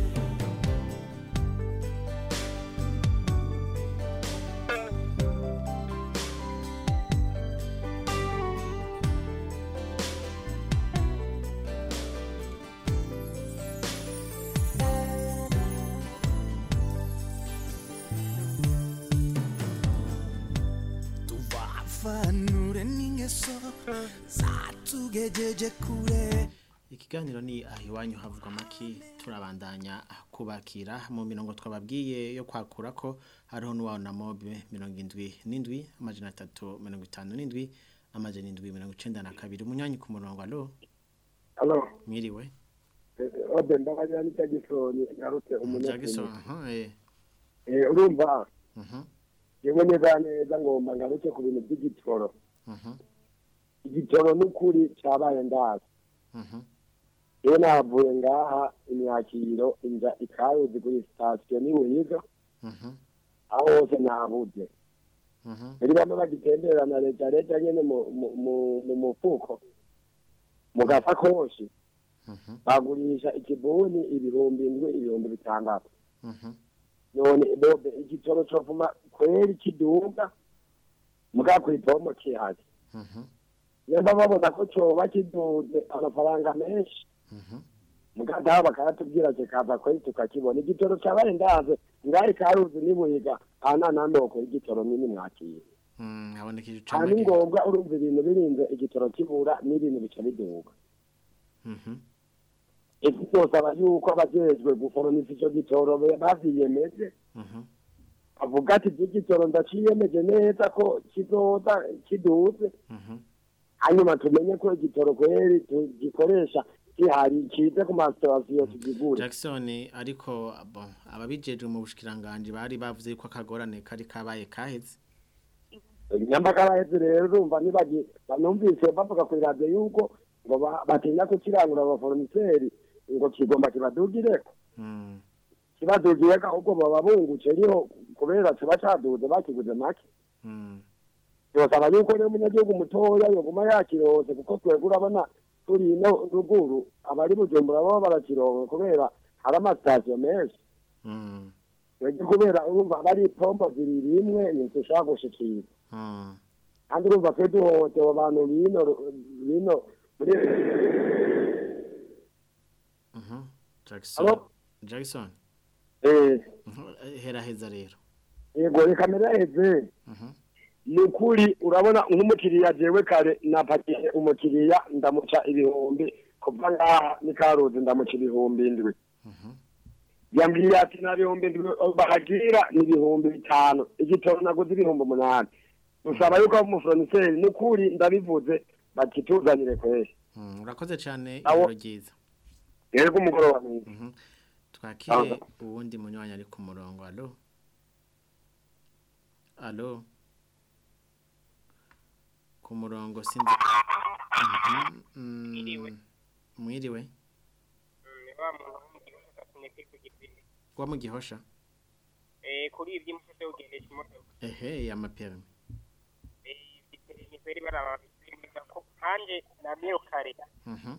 [SPEAKER 16] tuvafanure n'ingeso zatugejeje kure
[SPEAKER 6] ikiganiro ni aho iwanyu havugwa amaki turabandanya kubakira mu mirongo twababwiye yo kwakura ko hariho n'uwawe na mobe mirongo indwi n'indwi amajana atatu mirongo itanu n'indwi amajana indwi mirongo icenda na kabiri umunyanyi ku murongo alo
[SPEAKER 12] Alo,
[SPEAKER 6] mwiriwe
[SPEAKER 12] ode ndabagira ni Jackson garutse
[SPEAKER 6] Jackson
[SPEAKER 12] umunyagihugu.
[SPEAKER 6] aha eh
[SPEAKER 12] Eh urumva
[SPEAKER 6] mhm
[SPEAKER 12] yewe neza neza ngomba ngaruke ku bintu by'igitoro.
[SPEAKER 6] mhm
[SPEAKER 12] Igitoro n'ukuri cyabaye ndazi.
[SPEAKER 6] mhm
[SPEAKER 12] yewe navuye ngaha imyakiro inja ikaruzi kuri sitasiyo ni buhiga aho hose nabuze muri bamwe bagitemberana leta leta nyene mu- mu- mu- mu mufuko mu gasakoshi bagurisha ikibuni ibihumbi indwi ibihumbi bitandatu none bobe igitoro covuma kweri kiduga muga kw'ipomo kihari yamba babona ko coba kiduze amafaranga menshi muga daho bakayatubwira kikaza kweri tukakibona igitoro cabaye ndaze ngari karuzi nibuhiga ana nandoko igitoro nini mwakira
[SPEAKER 6] haboneka
[SPEAKER 12] aha ni ngombwa urumva ibintu birinze igitoro kibura n'ibintu bica biduga isi byosaba yuko abajejwe guforomisa ico gitoro be- bavyiyemeje avuga ati ivy'igitoro ndaciyemeje neza ko kizoza kiduze hanyuma tumenye ko igitoro kweri tugikoresha gihari kize ku masitasiyo tugigure
[SPEAKER 6] Jackson ariko bon ababijejwe mu bushikiranganje bari bavuze yuko akagorane kari kabaye kaheze
[SPEAKER 12] nyambaka baheze rero urumva nibagi banumvise bavuga ku radio yuko ngo ba- batinya kukirangura abaforomiseri ngo kigomba kibadugireko kibadugireko ahubwo baba bungutse riho kubera kiba caduze bakiguze make yosaba yuko rero umunyagihugu mutoya yoguma yakirose kuko twebwe urabona turi ino ruguru abari bujumbura baba barakironka kubera hari amasitasiyo menshi twebwe kubera urumva aba ari ipombo zibiri imwe ntitushobora gushikira kandi urumva twe duhohotewe abantu bino bino muri
[SPEAKER 6] Jackson
[SPEAKER 12] Alo?
[SPEAKER 6] Jackson
[SPEAKER 12] eh
[SPEAKER 6] hera heza rero
[SPEAKER 12] yego reka meraheze ni ukuri urabona nk'umukiriya jewe kare napakiye umukiriya ndamuca ibihumbi kuva ngaha ni karuzi ndamuca ibihumbi indwi yambwiye ati nta bihumbi indwi bahagira ni ibihumbi bitanu igitoro naguze ibihumbi umunani usaba yuko umuforoniseri ni ukuri ndabivuze bakituzanire kweri
[SPEAKER 6] Mm, urakoze cyane
[SPEAKER 12] Awo.
[SPEAKER 6] ijoro ryiza
[SPEAKER 12] yego umugoroba mwiza
[SPEAKER 6] twakire uwundi munywanyi ari ku murongo alo alo ku murongo sinzi Mhm, mm, mwiriwe
[SPEAKER 15] wa muntu w'umugihugu asineke ku gipine
[SPEAKER 6] wa mu gihosha
[SPEAKER 15] eh kuri ibyo mufite ugendesha imodoka
[SPEAKER 6] ehe amaperme
[SPEAKER 15] eh ni kweri baraba bimeza ko kanje namyeyo kare
[SPEAKER 6] Mhm.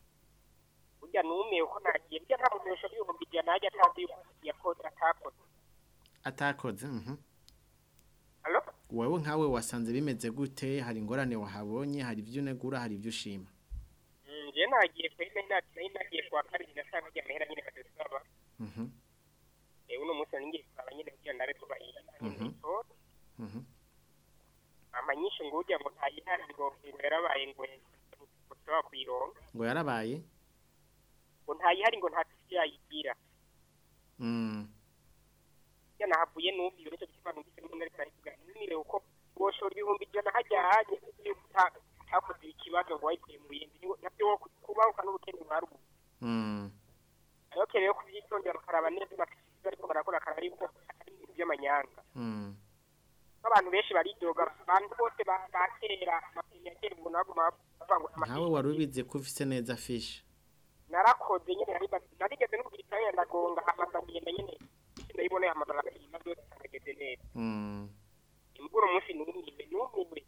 [SPEAKER 15] burya numiye uko nagiye burya nta muntu yosha ibihumbi ijana najya atazi yuko yakoze atakoze
[SPEAKER 6] atakoze mhm.
[SPEAKER 15] Alo?
[SPEAKER 6] wowe nkawe wasanze bimeze gute hari ingorane wahabonye hari ibyo unegura hari ibyo ushima
[SPEAKER 15] Mm, je nagiye kweri nari nati- nari nagiye kwa kabiri nasanga ajya amahera nyine badusaba
[SPEAKER 6] Mhm,
[SPEAKER 15] eh uno munsi nari ngiye kuraba nyine kugira ndabe ko bayiha
[SPEAKER 6] Mhm. mhm.
[SPEAKER 15] ama nyinshi ngo ujya ngo ntayihari ngo ngo yarabaye ngo ngo tushobora kuyironka
[SPEAKER 6] ngo yarabaye
[SPEAKER 15] ngo ntayihari ngo nta tuzi yayigira
[SPEAKER 6] Mm,
[SPEAKER 15] ya nahavuye numviye nicyo gituma numvise n'ubundi ariko aravuga numire uko woshora ibihumbi ijana hajyanye yuko uta- utakoze ikibazo ngo wayikuye mu bindi Niwo- nabyo wo kubahuka n'ubukene mwarubu
[SPEAKER 6] mm,
[SPEAKER 15] ariko rero kubyitondera bakaraba neza bakisiga ariko barakora akaraba yuko atari ibintu by'amanyanga
[SPEAKER 6] mm.
[SPEAKER 15] nk'abantu benshi baridoga abantu bose ba- bakera amapine ya kera umuntu baguma bavuga ngo
[SPEAKER 6] nkawe
[SPEAKER 15] amapine
[SPEAKER 6] wari ubizi ko ufise neza fishi
[SPEAKER 15] narakoze nyine nari ba- narigeze no kugira icyanya ndagonga amaza ngenda nyine ndayiboneye amabara akayima byose akageze neza
[SPEAKER 6] Mm,
[SPEAKER 15] imvura umunsi numiwe numiwe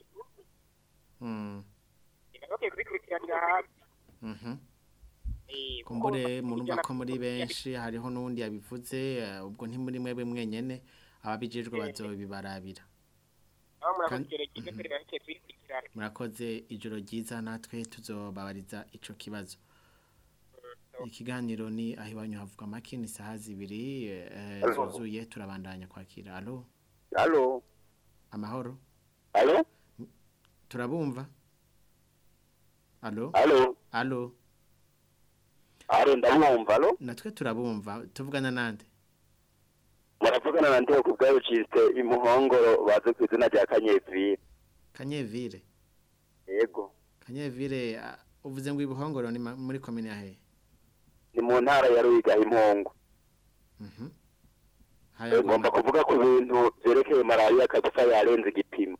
[SPEAKER 6] mm,
[SPEAKER 15] bakwiye kubikurikiranira hafi
[SPEAKER 6] mhm.
[SPEAKER 15] Eh, kuko
[SPEAKER 6] kumbure murumva
[SPEAKER 15] ijana
[SPEAKER 6] ko muri
[SPEAKER 15] ku ijana
[SPEAKER 6] benshi hariho n'uwundi yabivuze eh, ubwo ntimuri mwebwe mwenyene ababijejwe bazobibarabira
[SPEAKER 15] aho murakoze
[SPEAKER 6] Kandi-
[SPEAKER 15] ijoro ryiza turi bakwiye kubikurikirana
[SPEAKER 6] murakoze ijoro ryiza natwe tuzobabariza ico kibazo ikiganiro ni aho iwanyu havuga make ni saha zibiri eh,
[SPEAKER 20] Alo.
[SPEAKER 6] zuzuye turabandanya kwakira alo
[SPEAKER 20] Halo,
[SPEAKER 6] amahoro
[SPEAKER 20] halo,
[SPEAKER 6] turabumva alo
[SPEAKER 20] halo,
[SPEAKER 6] alo
[SPEAKER 20] halo, ndamwumva, halo,
[SPEAKER 6] natwe turabumva tuvugana nande
[SPEAKER 20] muravugana na Ndeo kubwayo ciste imuhongoro bazi ku izina rya Kanyevire.
[SPEAKER 6] kanyevire
[SPEAKER 20] Yego,
[SPEAKER 6] kanyevire ah, uvuze ngo ibuhongoro ni ma- muri komine ya hehe
[SPEAKER 20] ni mu ntara ya Ruyiga impongo.
[SPEAKER 6] Mhm.
[SPEAKER 20] Eh, Ngomba kuvuga ku bintu vyerekeye malariya kabisa yarenze igipimo.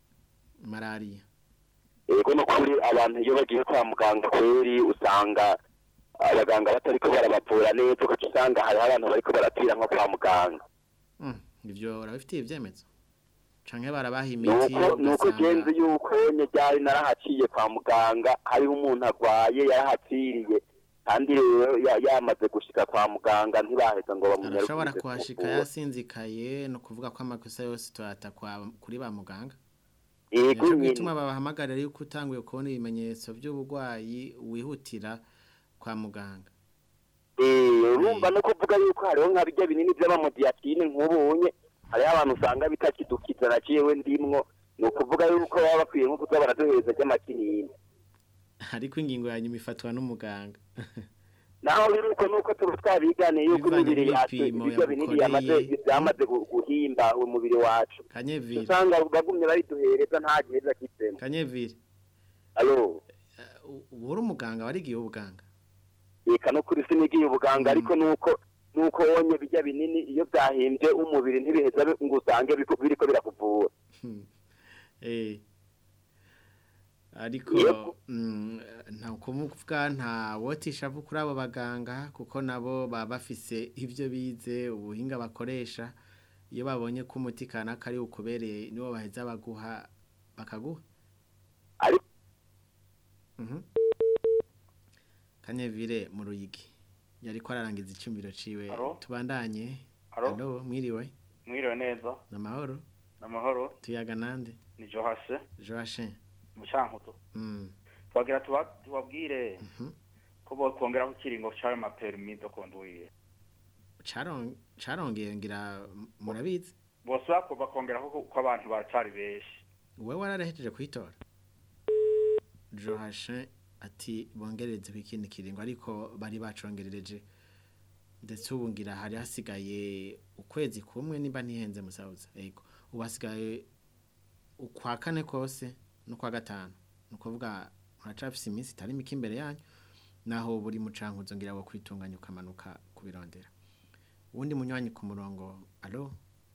[SPEAKER 6] malariya
[SPEAKER 20] Yego no kuri abantu iyo bagiye kwa muganga kweri usanga abaganga batariko barabavura neza ugaca usanga hariho abantu bariko barapfira nko kwa muganga
[SPEAKER 6] Mm, ivyo urabifitiye ivyemezo canke barabaha imiti
[SPEAKER 20] nuko nuko
[SPEAKER 6] ugasanga-
[SPEAKER 20] genzi yuko nye ryari narahaciye kwa muganga hariho umuntu arwaye yarahapfiriye kandi rero ya- yamaze gushika kwa muganga ntibaheza ngo bamunyarukize
[SPEAKER 6] arashobora kuhashika
[SPEAKER 20] kumuvura.
[SPEAKER 6] yasinzikaye no kuvuga ko amakosa yose tuyata kwa kuri ba muganga
[SPEAKER 20] Yego
[SPEAKER 6] Nico
[SPEAKER 20] nyene.
[SPEAKER 6] gituma babahamagarira yuko utanguye kubona ibimenyetso by'uburwayi wihutira kwa muganga
[SPEAKER 20] Eh, urumva no kuvuga yuko hariho nka bijya binini by'amamodiyatine nk'ubunye hariho abantu usanga bitakidukiza na jewe ndimwo ni ukuvuga yuko baba bakwiye nko kuza baraduhereza ry'amakinini
[SPEAKER 6] ariko ingingo ya nyuma ifatwa n'umuganga
[SPEAKER 20] naho biri uko nuko tuba twabiganiye yuko
[SPEAKER 6] Bivanye
[SPEAKER 20] imibiri yacu
[SPEAKER 6] n'ibipimo
[SPEAKER 20] ibiryo binini
[SPEAKER 6] yamukoreye.
[SPEAKER 20] yamaze byamaze gu- guhimba umubiri wacu
[SPEAKER 6] kanyevire
[SPEAKER 20] usanga bagumye bariduhereza nta giheza kitsemo
[SPEAKER 6] kanyevire
[SPEAKER 20] alo
[SPEAKER 6] ubu uri umuganga warigiye ubuganga
[SPEAKER 20] reka no kuri sinigiye ubuganga ariko nuko nuko wonye bijya binini iyo byahimbye umubiri ntibiheza bi- ngo usange biku- biriko birakuvura
[SPEAKER 6] eh ariko
[SPEAKER 20] Yego.
[SPEAKER 6] mm, nta kumuvuga nta wotisha avu kuri abo baganga kuko nabo baba bafise ibyo bize ubuhinga bakoresha iyo babonye ko umuti kanaka ari ukubereye niwo baheza baguha bakaguha
[SPEAKER 20] ariko
[SPEAKER 6] Mhm. Kanyevire mu ruyigi yariko ararangiza icumbiro ciwe
[SPEAKER 21] Alo?
[SPEAKER 6] tubandanye
[SPEAKER 21] Alo?
[SPEAKER 6] Alo mwiriwe
[SPEAKER 21] mwiriwe neza
[SPEAKER 6] namahoro
[SPEAKER 21] namahoro
[SPEAKER 6] tuyaga nande
[SPEAKER 21] ni johase
[SPEAKER 6] Joachim
[SPEAKER 21] mu cankuzo
[SPEAKER 6] mm
[SPEAKER 21] twagira tuba- tubabwire ko bokongeraho ikiringo c'ayo maperimi do konduire
[SPEAKER 6] Charon charongeye ngira murabizi
[SPEAKER 21] bose bako bakongeraho ko ko abantu baracari benshi
[SPEAKER 6] wewe wararehejeje kwitora Joachim ati bongereze ikindi kiringo ariko bari bacongerereje ndetse ubu ngira hari hasigaye ukwezi kumwe niba ntihenze musauza yego ubu hasigaye ukwa kane kose no kwa gatanu ni ukuvuga muracafise iminsi itari mike imbere yanyu naho buri mucankuzo ngira wo kwitunganya ukamanuka kubirondera uwundi munywanyi ku murongo alo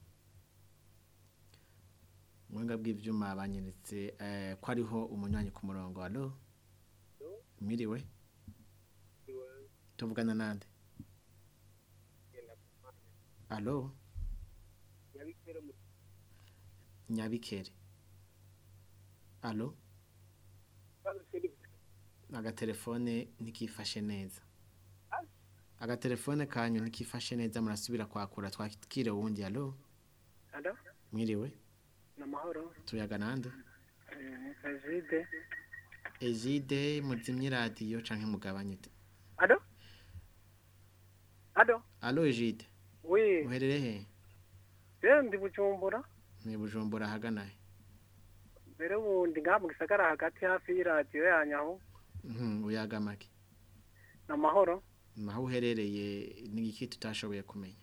[SPEAKER 6] Mwenga bw'ivyuma banyeretse eh, ko ariho umunywanyi ku murongo alo Miriwe Tuvugana nande Alo Nyabikere Alo Agatelefone ntikifashe neza Agatelefone kanyu ntikifashe neza murasubira kwakura twakire wundi alo
[SPEAKER 22] Alo,
[SPEAKER 6] Mwiriwe
[SPEAKER 22] ni amahoro.
[SPEAKER 6] tuyaga nande
[SPEAKER 22] Eh, Kajide.
[SPEAKER 6] Ejide muzimye radio canke mugabanye te
[SPEAKER 22] Alo? Alo?
[SPEAKER 6] Alo Ejide
[SPEAKER 22] Oui.
[SPEAKER 6] uherere he
[SPEAKER 22] Je ndi Bujumbura.
[SPEAKER 6] ni Bujumbura hagana he
[SPEAKER 22] Mbere ubundi ngaha mu gisagara hagati hafi y'iradiyo yanyu aho.
[SPEAKER 6] Mhm uyaga make
[SPEAKER 22] Ni amahoro.
[SPEAKER 6] naho uherereye ni iki tutashoboye kumenya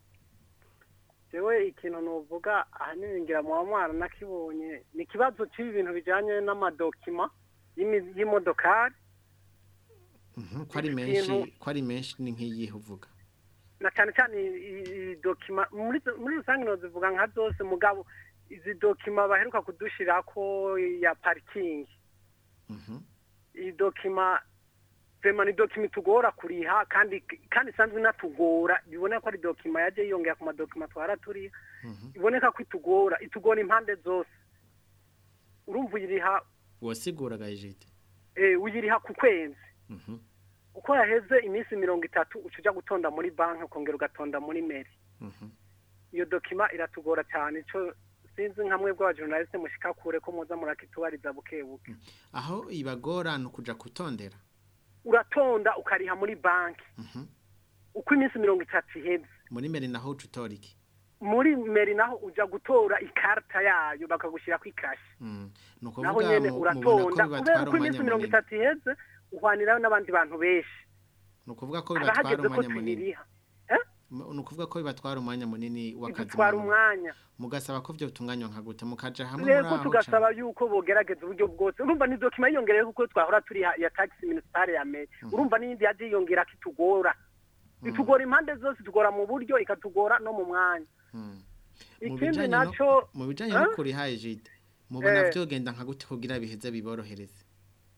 [SPEAKER 22] Jewe ikintu nuvuga ahanini ngira mu mwana nakibonye ni ikibazo cy'ibi bintu bijanye n'amadokima y'imi- y'imodokari
[SPEAKER 6] Mhm ko ari
[SPEAKER 22] Iki
[SPEAKER 6] menshi
[SPEAKER 22] kintu-
[SPEAKER 6] ko ari menshi ni nk'iyihe uvuga
[SPEAKER 22] na cyane cyane i- i- i- dokima muri muri rusange nozivuga nka zose mugabo izi dokima baheruka kudushirako ya parikingi
[SPEAKER 6] Mhm
[SPEAKER 22] iyi dokima vema ni dokima itugora kuriha kandi kandi isanzwe inatugora biboneka ko ari dokima yaje yiyongera ku madokima twara turiha iboneka ko itugora itugora impande zose urumva uyiriha
[SPEAKER 6] wasiguraga Ejide
[SPEAKER 22] eh, uyiriha ku kwezi
[SPEAKER 6] Mhm
[SPEAKER 22] uko yaheze iminsi mirongo itatu uca uja gutonda muri banki ukongera ugatonda muri meri
[SPEAKER 6] mhm
[SPEAKER 22] iyo dokima iratugora cyane ico sinzi nka mwebwe abajournaliste mushika kure ko muza murakitubariza buke buke
[SPEAKER 6] aho ibagora ni ukuja kutondera
[SPEAKER 22] uratonda ukariha muri banki
[SPEAKER 6] Mhm
[SPEAKER 22] uko iminsi mirongo itatu iheze
[SPEAKER 6] muri meri naho uca utora iki
[SPEAKER 22] muri meri naho uja gutora ikarita yayo bakagushirako ikashi
[SPEAKER 6] Mm ni
[SPEAKER 22] naho
[SPEAKER 6] ukuvuga
[SPEAKER 22] nyene
[SPEAKER 6] mu-
[SPEAKER 22] uratonda
[SPEAKER 6] mubona ko
[SPEAKER 22] kubera
[SPEAKER 6] bibatwara
[SPEAKER 22] uko iminsi
[SPEAKER 6] umwanya
[SPEAKER 22] mirongo
[SPEAKER 6] munini
[SPEAKER 22] itatu iheze uhwanirayo n'abandi bantu benshi
[SPEAKER 6] ni ukuvuga ko
[SPEAKER 22] haba
[SPEAKER 6] bibatwara
[SPEAKER 22] hageze ko
[SPEAKER 6] umwanya munini
[SPEAKER 22] tuyiriha
[SPEAKER 6] ni ukuvuga ko bibatwara umwanya munini w'akazi
[SPEAKER 22] bitwara
[SPEAKER 6] muba-
[SPEAKER 22] umwanya
[SPEAKER 6] mugasaba ko byo bitunganywa nka gute mukaja hamwe muri
[SPEAKER 22] rero
[SPEAKER 6] aho
[SPEAKER 22] tugasaba yuko bogerageza uburyo bwose urumva ni dokima yiyongereye kuko twahora turiha ya taxi municipale ya meri urumva n'iyindi yaje yiyongera ko itugora itugora impande zose itugora mu buryo ikatugora no mu mwanya
[SPEAKER 6] Mu
[SPEAKER 22] ikindi
[SPEAKER 6] bijanye no-
[SPEAKER 22] naco
[SPEAKER 6] mu bijanye
[SPEAKER 22] Eh?
[SPEAKER 6] no kuriha Ejide mubona
[SPEAKER 22] Eh.
[SPEAKER 6] vyogenda nka gute kugira biheze biborohereze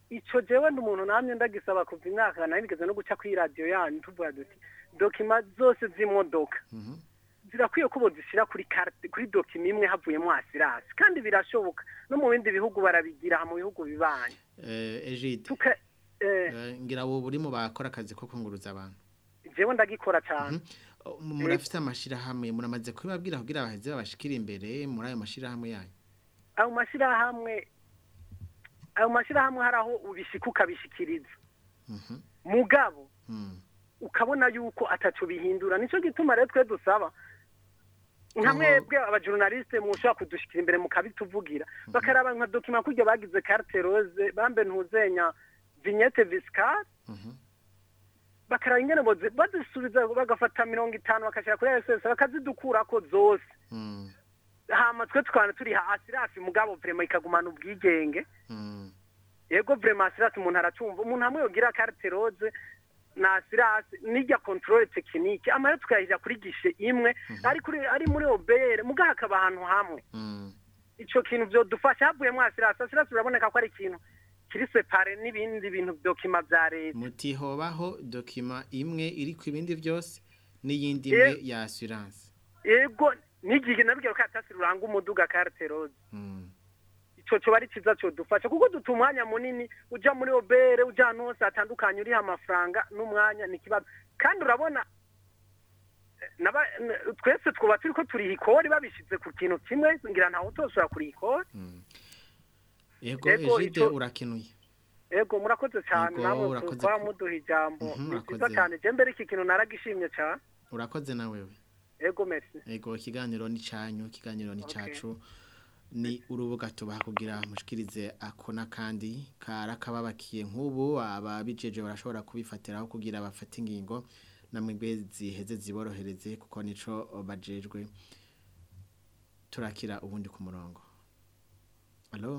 [SPEAKER 22] ico jewe ndi umuntu namye ndagisaba kuva imyaka nari nigeze no guca kuri radiyo yanyu tuvuga duti dokima zose z'imodoka zirakwiye ko bozishyira kuri karte kuri dokima imwe havuyemo asirasi kandi birashoboka no mu bindi bihugu barabigira mu bihugu bibanye
[SPEAKER 6] Eh, Egide
[SPEAKER 22] tuka eh,
[SPEAKER 6] eh, ngira wowe uri mu bakora akazi ko kunguruza abantu
[SPEAKER 22] jewe ndagikora cyane
[SPEAKER 6] M- murafite amashirahamwe muramaze kubibabwira kugira baheze babashikira imbere muri ayo mashirahamwe yanyu
[SPEAKER 22] ayo mashyirahamwe ayo mashyirahamwe hari aho ubishika ukabishikiriza mugabo ukabona yuko ataco bihindura nico gituma rero twe dusaba nka mwebwe abajurnaliste mushobora kudushikira imbere mukabituvugira bakaraba nka dokima kurya bagize carte rose bambe ntuzenya vignette fiscale bakaraba ingene bozi- bazisubiza bagafata mirongo itanu bakashira kuri ss bakazidukurako zose hama twe tukabana turi hasi rafi mugabo vrema ikagumana ubwigenge yego vrema asirasi umuntu aracumva umuntu hamwe yogira carte rose na asirasi n'irya controle technique amahera tukayashyira kuri gishe imwe ari kuri ari muri obere mugaha hakaba ahantu hamwe ico kintu vyodufasha havuyemo asirasi asirasi uraboneka ko ari ikintu kiri separe n'ibindi bintu dokima vya leta
[SPEAKER 6] muti hobaho dokima imwe iri ku ibindi byose n'iyindi imwe
[SPEAKER 22] Eh.
[SPEAKER 6] ya assurance
[SPEAKER 22] yego n'igihe nabwira ko atasi ruranga umuduga carte rose ico coba ari ciza codufasha kuko duta umwanya munini uja muri obere uja ahantu hose hatandukanye uriha amafaranga n'umwanya ni ikibazo kandi urabona eh, naba- n- twese twuba turiko turiha ikori babishize ku kintu kimwe ngira ntawe utoshobora kuriha ikori
[SPEAKER 6] yego
[SPEAKER 22] Yego,
[SPEAKER 6] Egide
[SPEAKER 22] ico-
[SPEAKER 6] urakenuye
[SPEAKER 22] ego murakoze cyane
[SPEAKER 6] Yego,
[SPEAKER 22] namwe
[SPEAKER 6] urakoze
[SPEAKER 22] kuba
[SPEAKER 6] ku-
[SPEAKER 22] muduha ijambo
[SPEAKER 6] Mhm,
[SPEAKER 22] ni cyiza
[SPEAKER 6] urakoze.
[SPEAKER 22] cyane je mbere iki kintu naragishimye cyane
[SPEAKER 6] urakoze na wewe
[SPEAKER 22] ego merci
[SPEAKER 6] yego ikiganiro ni canyu ikiganiro ni cacu ni urubuga tubaha kugira mushikirize ako n'akandi karakababakiye nk'ubu ababijeje barashobora kubifatiraho kugira bafate ingingo namwe ziheze ziborohereze kuko nico bajejwe turakira ubundi ku murongo alo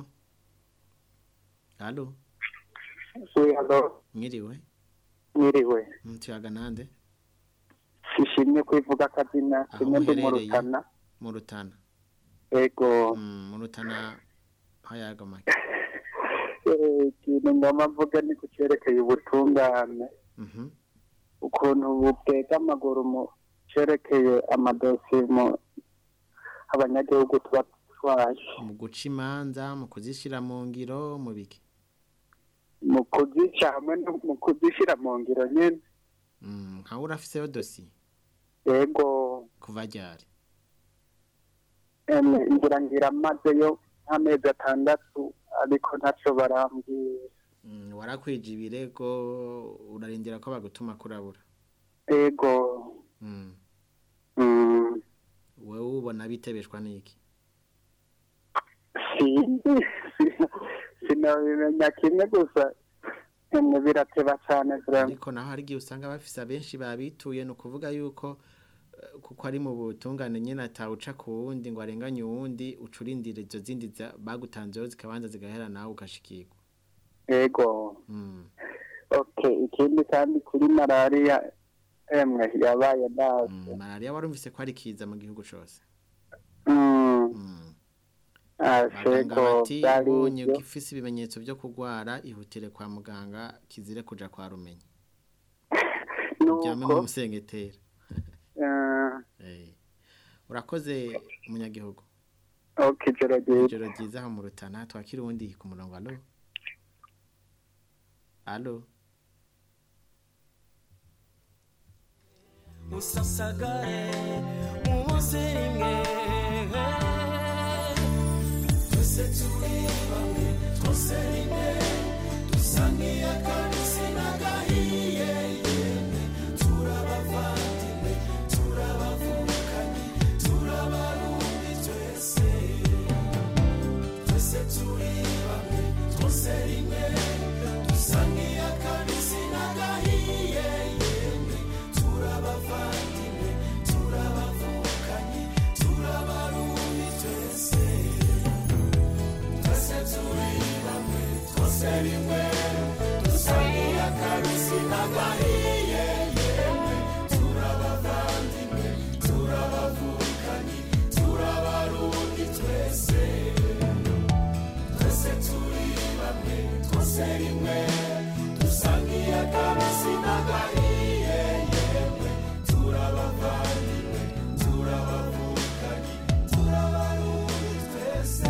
[SPEAKER 6] alo
[SPEAKER 2] halo
[SPEAKER 6] mwiriwe
[SPEAKER 2] mwiriwe
[SPEAKER 6] mutuyaga nande
[SPEAKER 2] sishimye kwivuga akazina
[SPEAKER 6] Aho
[SPEAKER 2] kimwe ndi mu
[SPEAKER 6] muherereye?
[SPEAKER 2] rutana
[SPEAKER 6] mu rutana
[SPEAKER 2] ego
[SPEAKER 6] Mm, mu rutana hayaga make
[SPEAKER 2] Eh, ikintu ngomba mvuga ni ku cyerekeye ubutungane
[SPEAKER 6] Mhm.
[SPEAKER 2] ukuntu butega amaguru mu cyerekeye amadosiye mu abanyagihugu tuba twaje
[SPEAKER 6] mu guca imanza mu kuzishyira mu ngiro mu biki
[SPEAKER 2] mu kuzica hamwe no mu kuzishyira mu ngiro nyine
[SPEAKER 6] Mm, nkawe urafiseyo dosiye
[SPEAKER 2] ego
[SPEAKER 6] kuva ryari
[SPEAKER 2] emwe ngira ngira mazeyo nk'amezi atandatu ariko ntacyo barambwira
[SPEAKER 6] Mm, warakwije ibirego urarindira ko bagutuma kurabura
[SPEAKER 2] ego
[SPEAKER 6] Mm.
[SPEAKER 2] mm,
[SPEAKER 6] wowe ubona bitebeshwa n'iki
[SPEAKER 2] sinzi sinabimenya kimwe gusa emwe birateba cyane vraiment
[SPEAKER 6] ariko naho hari igihe usanga bafise abenshi babituye ni ukuvuga yuko eh, kuko ari mu butungane nyine atawuca ku wundi ngo arenganye uwundi uca urindira izo zindi za- bagutanzeho zikabanza zigahera nawe ugashikirwa
[SPEAKER 2] ego
[SPEAKER 6] Mm.
[SPEAKER 2] okay ikindi kandi kuri malariya emwe yabaye nabi
[SPEAKER 6] Mm, malariya warumvise ko ari kiza mu gihugu cose
[SPEAKER 2] Mm. Ah,
[SPEAKER 6] abaganga
[SPEAKER 2] sego
[SPEAKER 6] bati
[SPEAKER 2] byari
[SPEAKER 6] ubonye
[SPEAKER 2] ibyo.
[SPEAKER 6] ugifise ibimenyetso byo kurwara ihutire kwa muganga kizire kuja kwa rumenyi uryame mu musengetera
[SPEAKER 2] Ah,
[SPEAKER 6] Eh. urakoze umunyagihugu
[SPEAKER 2] okay ijoro ryiza
[SPEAKER 6] ijoro ryiza aho mu rutana twakira uwundi ku murongo alo alo
[SPEAKER 16] musasagare muze rimwe twese turi bamwe twose rimwe dusa nk'iy'akabisi n'agahiye yemwe turabavandimwe turabavukanye turabarundi twese twese turi bamwe twose rimwe dusa nk'iy'akabisi n'agahiye yemwe turabavandimwe turabavukanye turabarundi twese twese turi bamwe twose rimwe dusa nk'iy'akabisi n'agahiye yemwe turabavandimwe turabavukanye turabarundi twese twese turi bamwe twose twose rimwe dusangiye akabisi n'agahiye yemwe turabavandimwe turabavukanye turabarundi twese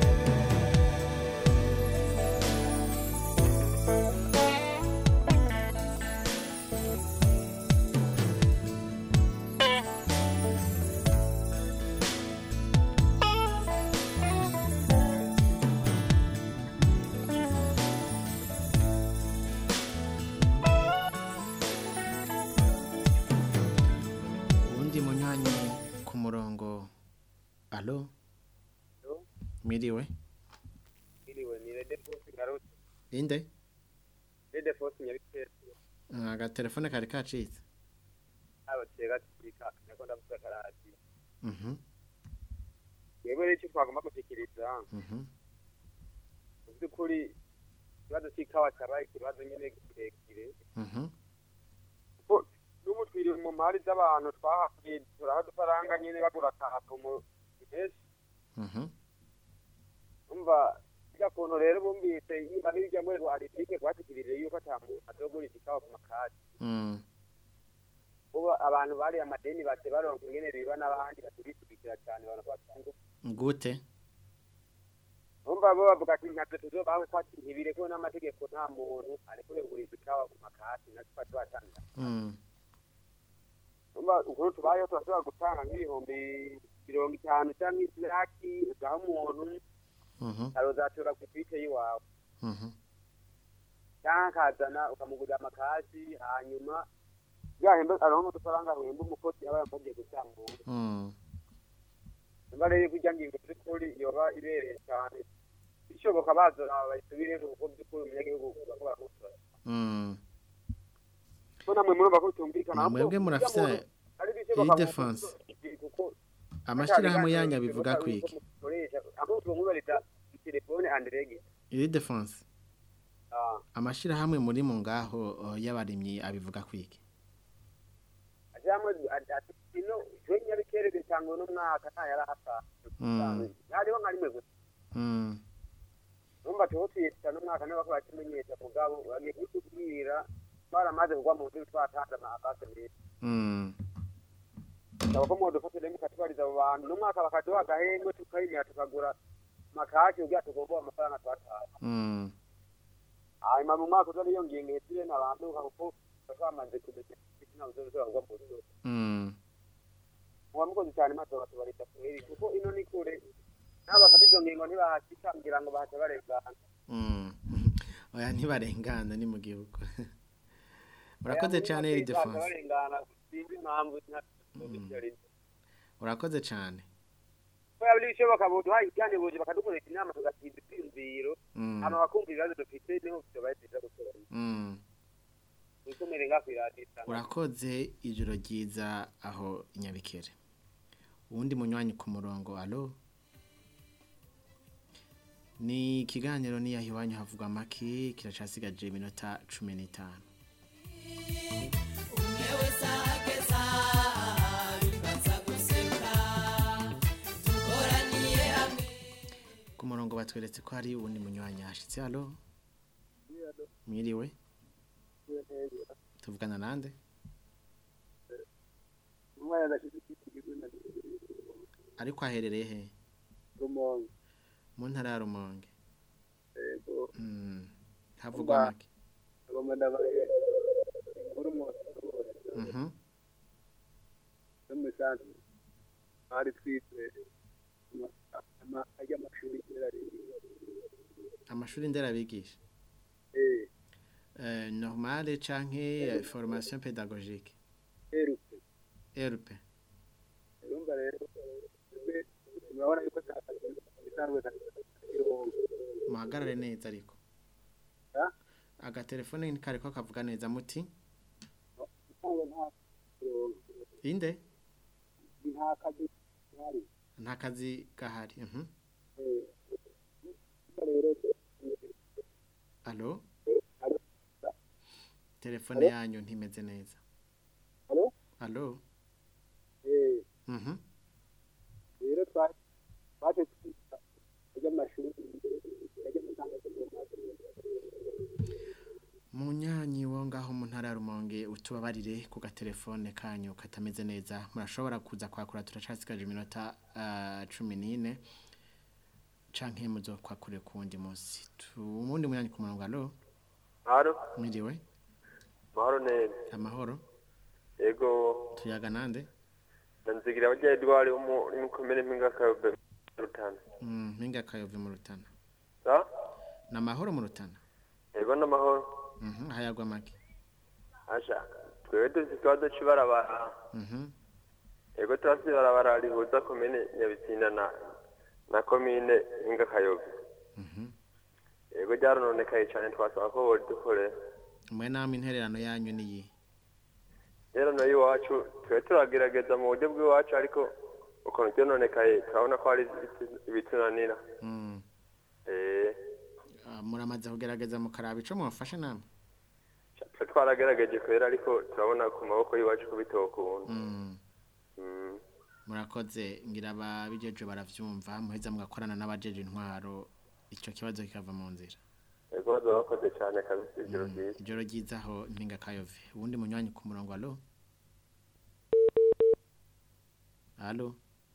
[SPEAKER 6] uwundi munywanyi ku murongo alo miriwe
[SPEAKER 3] Iriwe ni Rede Force Garute.
[SPEAKER 6] inde
[SPEAKER 3] Rede Force Nyabitera.
[SPEAKER 6] agatelefone kari kacitse
[SPEAKER 3] Aba tega kika nako ndavuga karati.
[SPEAKER 6] Mhm,
[SPEAKER 3] Yego rero icyo twagomba gushikiriza.
[SPEAKER 6] mhm,
[SPEAKER 3] Mu by'ukuri ikibazo cy'ikawa cyabaye ikibazo nyine kirekire.
[SPEAKER 6] mhm,
[SPEAKER 3] Kuko n'ubu twiri mu mpari z'abantu twahakuye turaha udufaranga nyine bagura akahato mu menshi.
[SPEAKER 6] mhm,
[SPEAKER 3] Umva bijya kuntu rero bumvise niba n'ibijya muri rwaritike rwashikirije yuko ata muntu azogurisha ikawa ku makati.
[SPEAKER 6] mm,
[SPEAKER 3] ubu abantu bari amadeni bate baronka ingene biba n'abandi batubisubikira cyane abantu batunze
[SPEAKER 6] gute
[SPEAKER 3] umva bo bavuga ati ntabwo tuzobaho ko ati ntibirekewe n'amategeko nta muntu arekure kuguriza ikawa ku makati natwe tuba tuhatanga
[SPEAKER 6] Mm,
[SPEAKER 3] umva ukuntu tubayeho turashobora gutanga nk'ibihumbi mirongo itanu cyangwa iziraki ugaha umuntu
[SPEAKER 6] mhm,
[SPEAKER 3] arozatura ku twite y'iwawe
[SPEAKER 6] mhm,
[SPEAKER 3] cyangwa akazana ukamugurira amakasi hanyuma yahemba aronka udufaranga ahemba umukozi aba yamaze gutambura
[SPEAKER 6] mm,
[SPEAKER 3] niba rero kurya ngingo by'ukuri yoba ibereye cyane bishoboka bazora bayisubire kuko by'ukuri umunyagihugu bako baramusora
[SPEAKER 6] mm.
[SPEAKER 3] ko namwe murumva ko bitumvikana
[SPEAKER 6] Na mwebwe murafise iyi defense amashirahamwe yanyu abivuga kwiki
[SPEAKER 3] aho tumubariza telefone andirege
[SPEAKER 6] iri defense amashirahamwe muri mu ngaho uh, y'abarimyi abivuga kwiki
[SPEAKER 3] ajamwe ati ino twe nyabikere bitangwa n'umwaka nta yarahasa
[SPEAKER 6] Mm.
[SPEAKER 3] hariho nka rimwe gusa
[SPEAKER 6] Mm,
[SPEAKER 3] numva tuho twiyita n'umwaka niba bakora kimenyesha mugabo bagiye kutubwira baramaze kugwa mu nzu twatanze amakase meza
[SPEAKER 6] mm,
[SPEAKER 3] ndaba ko mwodufatire mukatubariza abo bantu n'umwaka bakaduha agahengwe tukayimira tukagura makaki kugira tugomba amafaranga twataye
[SPEAKER 6] mm,
[SPEAKER 3] hanyuma mu mwaka uza niyo ngingo ihitire n'abantu kuko bashamaze kumenya ntabwo uzoshobora kugwa mu nzu
[SPEAKER 6] mm.
[SPEAKER 3] muba mukoze cyane maze bakatubarita kweri kuko ino ni kure nabo bafata izo ngingo ntibahashika kugira ngo bahace barengana
[SPEAKER 6] Mm. oya ntibarengana ni mu gihugu urakoze cyane iri
[SPEAKER 3] bahaca
[SPEAKER 6] defense
[SPEAKER 3] barengana sinzi impamvu nta-
[SPEAKER 6] urakoze cyane
[SPEAKER 3] ko yaba bishoboka boduha ibyane buje bakadukoresha inama tugatsinda ibyiyumviro
[SPEAKER 6] Mm.
[SPEAKER 3] hama bakumva ibibazo dufite niho tubaye byiza gutora
[SPEAKER 6] Mm.
[SPEAKER 3] wikomere nga kwiradiyo
[SPEAKER 6] urakoze ijoro ryiza aho i nyabikere uwundi munywanyi ku murongo alo ni ikiganiro niyaho iwanyu havugwa amaki kiracasigaje iminota cumi n'itanu
[SPEAKER 16] umwe wese ahageza bibanza guseka dukoraniye hamwe
[SPEAKER 6] ku murongo batweretse ko hari uwundi munywanyi yashitse alo mwiriwe tuvugana nande
[SPEAKER 8] umwana adashyize ikigo na
[SPEAKER 6] ariko aherereye he
[SPEAKER 8] rumonge
[SPEAKER 6] mu ntara ya rumonge
[SPEAKER 8] yego
[SPEAKER 6] Mm, havugwa
[SPEAKER 8] Umva.
[SPEAKER 6] make
[SPEAKER 8] agomba ndabaye inkuru mwose
[SPEAKER 6] Mhm.
[SPEAKER 8] no mu isanzwe hari twitwe ajya amashuri kera
[SPEAKER 6] amashuri nderabigisha
[SPEAKER 8] eh
[SPEAKER 6] Euh, normale canke euh, formation pédagogique
[SPEAKER 8] erupe
[SPEAKER 6] RP
[SPEAKER 8] urumva rero twebwe murabona yuko atakazi isanzwe kakirongo
[SPEAKER 6] muhagarare neza ariko
[SPEAKER 8] Ha?
[SPEAKER 6] agatelefone kariko kavuga neza muti
[SPEAKER 8] isanzwe nta kirongo
[SPEAKER 6] inde
[SPEAKER 8] nta kazi hari
[SPEAKER 6] nta kazi gahari mhm
[SPEAKER 8] eh rero
[SPEAKER 6] allo
[SPEAKER 8] Allo?
[SPEAKER 6] telefone
[SPEAKER 8] Allo?
[SPEAKER 6] yanyu ntimeze neza
[SPEAKER 8] Allo?
[SPEAKER 6] allo
[SPEAKER 8] eh
[SPEAKER 6] mhm
[SPEAKER 8] rero twa twaje twiga ajya amashuri ajya gutanga
[SPEAKER 6] munyanyi wo ngaho mu ntara ya rumonge utubabarire ku gatelefone kanyu katameze neza murashobora kuza kwakura turacasigaje iminota ah, cumi n'ine canke muzo kwakure ku wundi munsi umundi munyanyi ku murongo alo
[SPEAKER 4] Haro,
[SPEAKER 6] mwiriwe
[SPEAKER 4] mahoro neza.
[SPEAKER 6] amahoro
[SPEAKER 4] Ego,
[SPEAKER 6] tuyaga nande
[SPEAKER 4] nanzigira abajya Edouard wo mu mu komine mpinga kabe rutana.
[SPEAKER 6] Mm, mpinga kayove mu rutana
[SPEAKER 4] Sa?
[SPEAKER 6] na mahoro mu rutana
[SPEAKER 4] Ego n'amahoro.
[SPEAKER 6] Mhm, hayagwa make
[SPEAKER 4] Asha, twebwe dufite ikibazo cy'ibarabara.
[SPEAKER 6] Mhm.
[SPEAKER 4] Ego turafite ibarabara rihuza komine Nyabitsinda na na komine mpinga kayobe. Ego ryarononekaye cyane twasaba ko boridukorera.
[SPEAKER 6] mwe namwe intererano yanyu niyi
[SPEAKER 4] Rero nayo iwacu twe turagerageza mu buryo bw'iwacu ariko ukuntu ryononekaye turabona ko hari ibiti- ibitunanira.
[SPEAKER 6] Mm.
[SPEAKER 4] Eh,
[SPEAKER 6] Ah, muramaze kugerageza mukaraba ico mwafashe namwe
[SPEAKER 4] twe twaragerageje kwera ariko turabona ku maboko y'iwacu ko bitokunda.
[SPEAKER 6] Mm.
[SPEAKER 4] Mm.
[SPEAKER 6] murakoze ngira ababijeje baravyumva muheza mugakorana n'abajeje intwaro ico kibazo kikava mu nzira
[SPEAKER 4] Ego bakoze cyane kabisa ijoro ryiza.
[SPEAKER 6] ijoro ryizaho mpinga kayove ubundi munywanyi ku murongo alo alo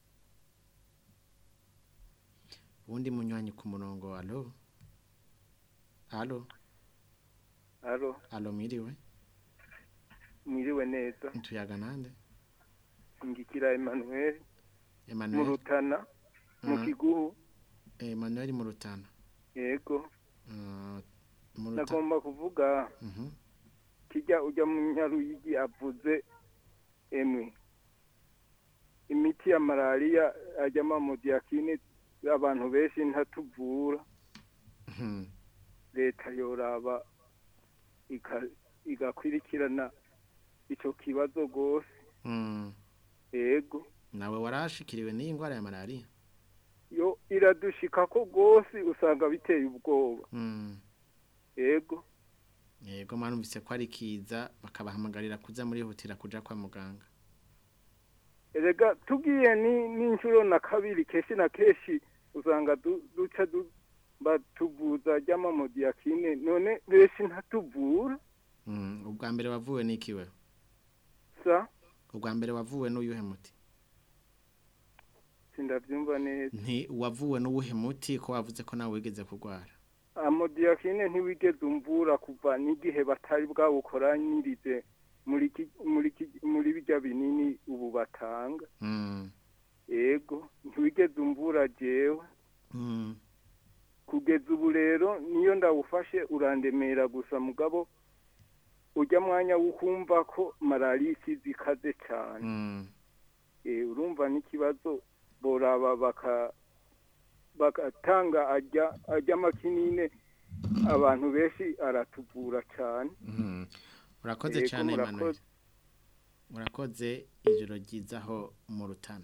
[SPEAKER 6] ubundi munywanyi ku murongo alo alo
[SPEAKER 5] Alo,
[SPEAKER 6] alo mwiriwe
[SPEAKER 5] mwiriwe neza.
[SPEAKER 6] ntuyaga nande
[SPEAKER 5] Ngikira Emmanuel mu
[SPEAKER 6] Emmanuel
[SPEAKER 5] Rutana mu
[SPEAKER 6] Mhm.
[SPEAKER 5] Kiguhu.
[SPEAKER 6] Emmanuel mu rutana
[SPEAKER 5] Yego,
[SPEAKER 6] Ah, mu rutana
[SPEAKER 5] nagomba kuvuga
[SPEAKER 6] Mhm.
[SPEAKER 5] kijya ujya mu Nyaruyigi avuze emwe imiti ya malariya ajyamo amodiyakine abantu benshi ntatuvura
[SPEAKER 6] Mhm.
[SPEAKER 5] leta yoraba ika- igakwirikirana icyo kibazo rwose
[SPEAKER 6] Mm.
[SPEAKER 5] yego
[SPEAKER 6] nawe warashikiriwe n'iyi ndwara ya malariya
[SPEAKER 5] yo iradushika ko rwose usanga biteye ubwoba
[SPEAKER 6] Mm.
[SPEAKER 5] yego
[SPEAKER 6] yego mwarumvise ko ari kiza bakabahamagarira kuza murihutira kuja kwa muganga
[SPEAKER 5] erega tugiye ni n'inshuro na kabiri kenshi na kenshi usanga du- duca du- batuvuza ry'amamodiyakine none benshi ntatuvura
[SPEAKER 6] Mm. ubwa mbere wavuwe n'ikiwe
[SPEAKER 5] sa
[SPEAKER 6] ubwa mbere wavuwe n'uyuhe muti
[SPEAKER 5] sindabyumva neza
[SPEAKER 6] nti wavuwe n'uwuhe muti ko wavuze ko nawe wigeze kurwara
[SPEAKER 5] amodiyakine ntiwigeze umvura kuva n'igihe batari bwawukoranyirize muri ki- muri ki- muri bijya binini ubu batanga
[SPEAKER 6] Mm.
[SPEAKER 5] yego ntiwigeze umvura jewe
[SPEAKER 6] Mm.
[SPEAKER 5] kugeza ubu rero niyo ndawufashe urandemera gusa mugabo ujya mwanya w'ukumva ko malariya isize ikaze cyane
[SPEAKER 6] Mm.
[SPEAKER 5] Eh, urumva n'ikibazo boraba baka bagatanga ajya ajya amakinine abantu benshi aratuvura cyane
[SPEAKER 6] Mhm. urakoze
[SPEAKER 5] Yego,
[SPEAKER 6] cyane Emmanuel
[SPEAKER 5] murakoze.
[SPEAKER 6] urakoze ijoro ryizaho mu rutana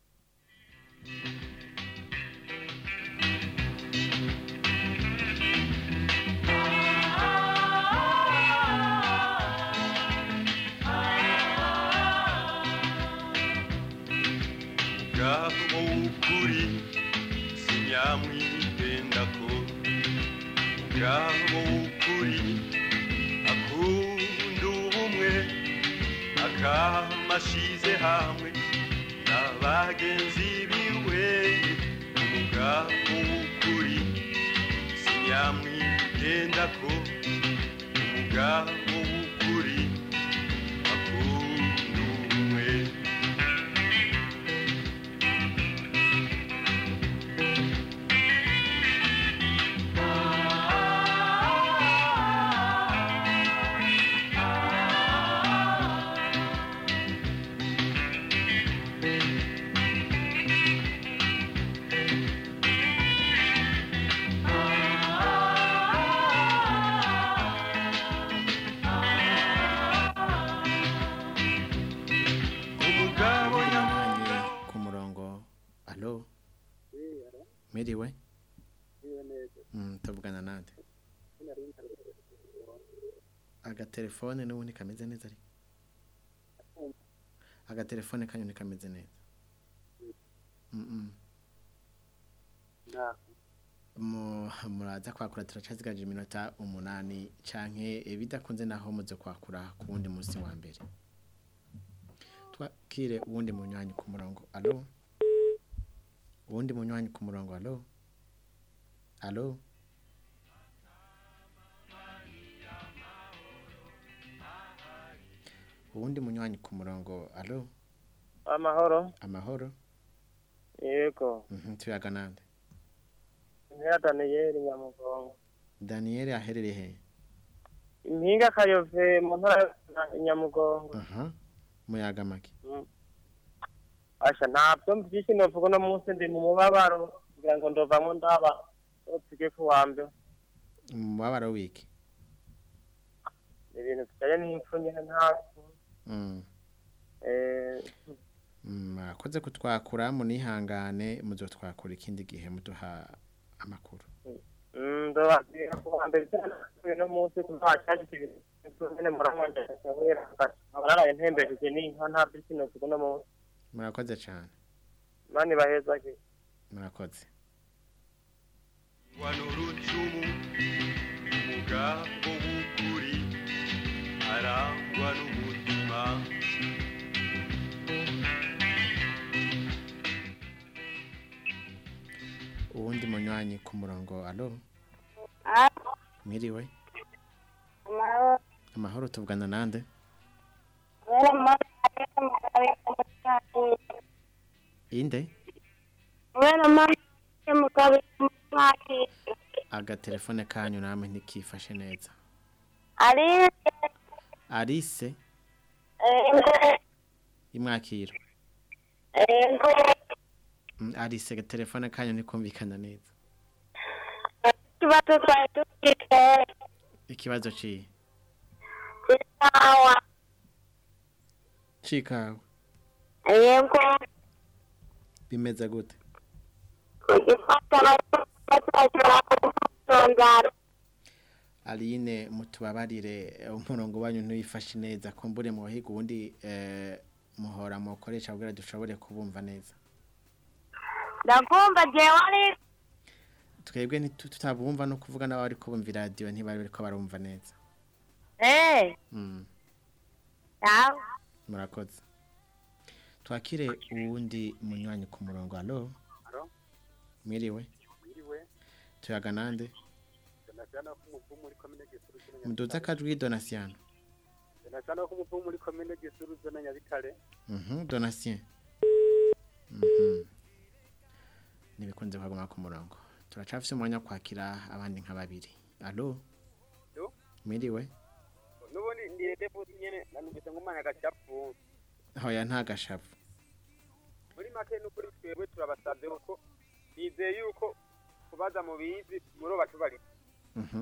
[SPEAKER 16] ngaho ukuri sinyamwitendako ngaho ukuri akunda ubumwe akamashize hamwe n'abagenzi biwe umugabo w'ukuri sinyamwitendako umugabo w'ukuri akunda ubumwe umugabo
[SPEAKER 6] Munywanyi ku murongo alo miriwe Mm, tuvugana nande agatelefone n'ubundi kameze neza ari agatelefone kanyu ntikameze neza Mm, mm. mu- muraza kwakura turacazigaje iminota umunani canke eh, bidakunze naho muze kwakura ku wundi munsi wa mbere twakire uwundi munywanyi ku murongo alo uwundi munywanyi ku murongo alo alo uwundi munywanyi ku murongo alo
[SPEAKER 1] amahoro
[SPEAKER 6] amahoro
[SPEAKER 1] yego
[SPEAKER 6] mhm tuyaga nande
[SPEAKER 1] impera daniyeli nyamugongo
[SPEAKER 6] Daniel aherereye he
[SPEAKER 1] impinga kayove mu ntara ya nyamugongo
[SPEAKER 6] aha muyaga make
[SPEAKER 1] Mm. asha ntabyo mvyinshi novuga uno munsi ndi mu mubabaro kugira ngo ndovamwo ndaba tujye ku wa mbere
[SPEAKER 6] umubabaro wiki
[SPEAKER 1] ni ibintu bijanye n'impfu nyene nta
[SPEAKER 6] mm
[SPEAKER 1] eh,
[SPEAKER 6] mwakoze kutwakura munihangane muzotwakura ikindi gihe muduha amakuru
[SPEAKER 1] mm, ndobabwira ku wa mbere uno munsi kuzacyashika ibintu nyene muramwongereza kubera abararaye ntembesheje n'inka nta vyinshi novuga uno munsi
[SPEAKER 6] murakoze cyane
[SPEAKER 1] mani bahezage
[SPEAKER 6] murakoze
[SPEAKER 16] wano rucumu umugabo w'ukuri arangwa n'umutima
[SPEAKER 6] uwundi munywanyi ku murongo alo mwiriwe amahoro tuvugana nande inde agatelefone kanyu namwe ntikifashe neza arise imwakiro Mm, arise agatelefone kanyu ntikumvikana neza
[SPEAKER 7] ikibazo twari dufite
[SPEAKER 6] ikibazo ciye
[SPEAKER 7] isawa
[SPEAKER 6] cikawe
[SPEAKER 7] yego
[SPEAKER 6] bimeze gute
[SPEAKER 7] kugifata batashobora kudusondara
[SPEAKER 6] Aline mutubabarire eh, umurongo wanyu ntuyifashe neza kumbure mu bahiga ubundi eh, muhora mukoresha kugira dushobore kubumva neza
[SPEAKER 7] ndakumva jewe ari
[SPEAKER 6] twebwe ntitu- tutabumva no kuvuga n'abari kubumva iradiyo ntibari bariko barumva neza
[SPEAKER 7] eh
[SPEAKER 6] mm.
[SPEAKER 7] yawe
[SPEAKER 6] murakoze twakire uwundi munywanyi ku murongo alo
[SPEAKER 8] Alo?
[SPEAKER 6] mwiriwe
[SPEAKER 8] Mwiriwe,
[SPEAKER 6] tuyaga nande
[SPEAKER 8] Donasiano ko umuvumu muri komine Gisuru zone
[SPEAKER 6] muduze akajwi donasiano
[SPEAKER 8] Donasiano ko umuvumu muri komine Gisuru zone Nyabitare.
[SPEAKER 6] mhm donatien mhm nibikunze kwaguma ku murongo turacafise umwanya wo kwakira abandi nka babiri alo
[SPEAKER 3] Alo?
[SPEAKER 6] mwiriwe
[SPEAKER 3] nubundi ndiye deputy nyene nanumvise ngumanya gacapu
[SPEAKER 6] hoya nta gashavu
[SPEAKER 3] muri make n'ukuri twebwe turabasabye kuko nizeye yuko kubaza mu bizi muri batubari
[SPEAKER 6] mhm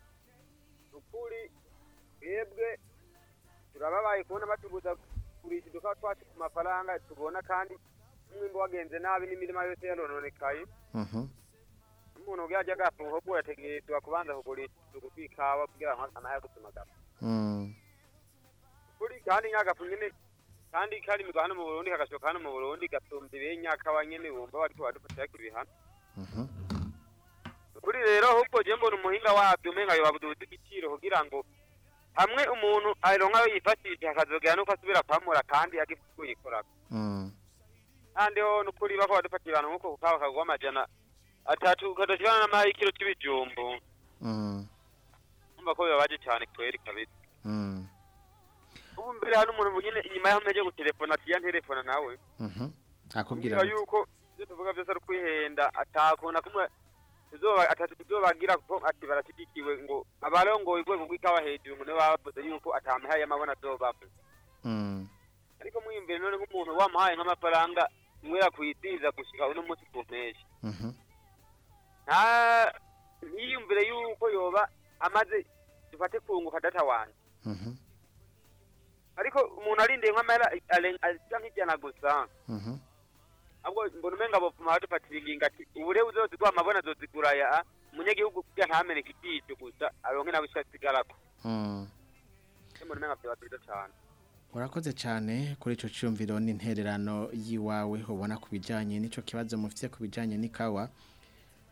[SPEAKER 3] ukuri twebwe turababaye kubona batubuza kugurisha uduka twacu ku mafaranga tubona kandi umwimbo wagenze nabi n'imirima yose yarononekaye
[SPEAKER 6] mhm
[SPEAKER 3] umuntu ubwo yajya agafunga ahubwo yategerezwa kubanza kugurisha uduka tw'ikawa kugira ngo anaye gusumagara
[SPEAKER 6] mm
[SPEAKER 3] kuri kandi nyagafu nyene kandi kari migwa hano mu Burundi kagashoka hano mu Burundi gasumvye benyakawa nyene bumva bariko badufatira ibihano
[SPEAKER 6] mhm
[SPEAKER 3] kuri rero ahubwo je mbona umuhinga wabyo umenga yobabuduza igiciro kugira ngo hamwe umuntu aronka ayo yifashisha akazogera nuko asubira kwamura kandi agifite kuyikorako
[SPEAKER 6] mm
[SPEAKER 3] kandi ho nukuri bako badufatira abantu nkuko kukawa kagwa amajana atatu kadashikana n'amahikiro c'ibijumbu
[SPEAKER 6] mm
[SPEAKER 3] umva ko bibabaje cane kweri kabisa
[SPEAKER 6] mm
[SPEAKER 3] ubu mbere hari umuntu nyene inyuma yaho mpeje gutelefona atiya nterefona nawe
[SPEAKER 6] mhm akubwira
[SPEAKER 3] kugira yuko ibyo tuvuga byose ari ukwihenda atakuna kumwe tuzoba atatu tuzobagira kuko ati barashyigikiwe ngo abarongoye urwego rw'ikawa hejuru ngo nibo bavuze yuko atamahaye y'amabona azobava
[SPEAKER 6] mm
[SPEAKER 3] ariko mwiyumvire none nk'umuntu wamuhaye nk'amafaranga niwe yakwidiza gushika uno munsi ku mpeshyi
[SPEAKER 6] mhm
[SPEAKER 3] nta ntiyumvire yuko yoba amaze dufate kunguka data wanje
[SPEAKER 6] mhm
[SPEAKER 3] ariko umuntu arindiye nk'amahera arenga nk'ijana gusa
[SPEAKER 6] mhm
[SPEAKER 3] ahubwo mbona umenga bopfuma badufatira ingingo ati ubure uzozigwa amabona azozigura ya umunyagihugu kugira ntameneke ikiyico gusa aronke nawe icyo asigarako
[SPEAKER 6] mm
[SPEAKER 3] mbona umenga vyoba vyiza cane
[SPEAKER 6] urakoze cyane kuri ico cyumviro n'intererano yiwawe ubona ku bijanye n'ico kibazo mufite ku bijanye n'ikawa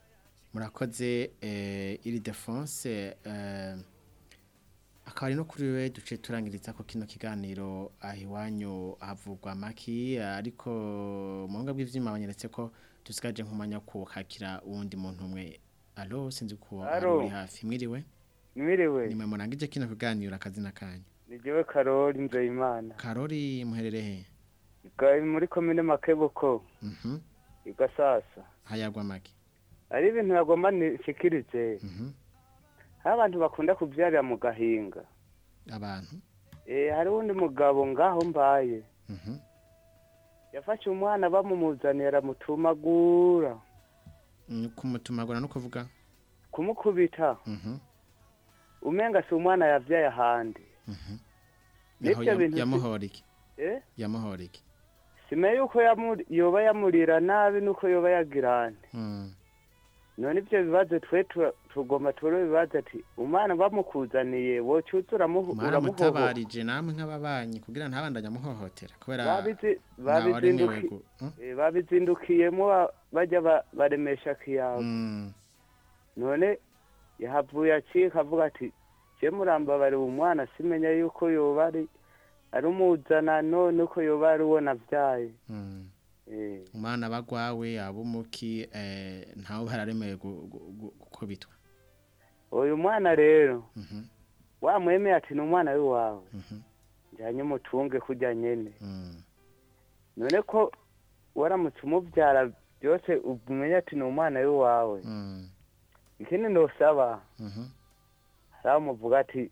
[SPEAKER 6] murakoze eh, iri defense eh, akaba ari no kuri we duce turangiriza ko kino kiganiro aho iwanyu havugwa amaki ariko mu buhinga bw'ivyuma banyeretse ko dusigaje nk'umwanya wo kuhakira uwundi muntu umwe alo sinzi ko ari
[SPEAKER 9] Alo.
[SPEAKER 6] uri hafi mwiriwe
[SPEAKER 9] mwiriwe
[SPEAKER 6] nimwe murangije kino kiganiro akazina kanyu
[SPEAKER 9] ni jewe karori nzeyimana
[SPEAKER 6] karori muherere he
[SPEAKER 9] Ga- muri komine makebuko
[SPEAKER 6] mhm
[SPEAKER 9] igasasa
[SPEAKER 6] hayagwa make
[SPEAKER 9] ari ibintu nagomba nishikirize
[SPEAKER 6] mhm
[SPEAKER 9] hari abantu bakunda kubyarira mu gahinga
[SPEAKER 6] abantu
[SPEAKER 9] eh hari undi mugabo ngaho mbaye
[SPEAKER 6] mhm
[SPEAKER 9] yafashe umwana bamumuzaniye aramutumagura
[SPEAKER 6] Mm, kumutumagura no kuvuga
[SPEAKER 9] kumukubita
[SPEAKER 6] mhm
[SPEAKER 9] umenga si umwana yavyaye ahandi
[SPEAKER 6] mhm
[SPEAKER 9] Nivyo
[SPEAKER 6] Yaho
[SPEAKER 9] bintu si-
[SPEAKER 6] yamuhora iki
[SPEAKER 9] eh
[SPEAKER 6] yamuhora iki
[SPEAKER 9] simenye yuko yamu- yoba yamurira nabi nuko yoba yagirane
[SPEAKER 6] Mm.
[SPEAKER 9] none ibyo bibazo twe tu- tugomba turo bibazo ati umwana bamukuzaniye wocuza uramuho uramuhoho
[SPEAKER 6] mutabarije namwe nk'ababanyi kugira ntabandanye amuhohotera kubera
[SPEAKER 9] Babizi-
[SPEAKER 6] ntawe aremewe
[SPEAKER 9] babizinduki-
[SPEAKER 6] gu- mm?
[SPEAKER 9] eh, babizindukiyemo ba- bajya ba- baremesha kiyago
[SPEAKER 6] Mm.
[SPEAKER 9] none yahavuye acika avuga ati je murambabariye umwana simenya yuko yoba ari ari umuzana none uko yoba ari uwo navyaye
[SPEAKER 6] Mm.
[SPEAKER 9] eh
[SPEAKER 6] umwana bagwawe abumuki eh ntawe bararemewe gu- gu- gu- gukubitwa
[SPEAKER 9] uyu mwana rero
[SPEAKER 6] Mhm.
[SPEAKER 9] wamwemeye ati ni umwana w'iwawe
[SPEAKER 6] Mhm.
[SPEAKER 9] njyanye umutunge kurya nyene
[SPEAKER 6] Mm.
[SPEAKER 9] none ko waramutse umubyara byose umenye ati ni umwana w'iwawe
[SPEAKER 6] Mm.
[SPEAKER 9] ikindi ndosaba
[SPEAKER 6] Mhm.
[SPEAKER 9] hari muvuga ati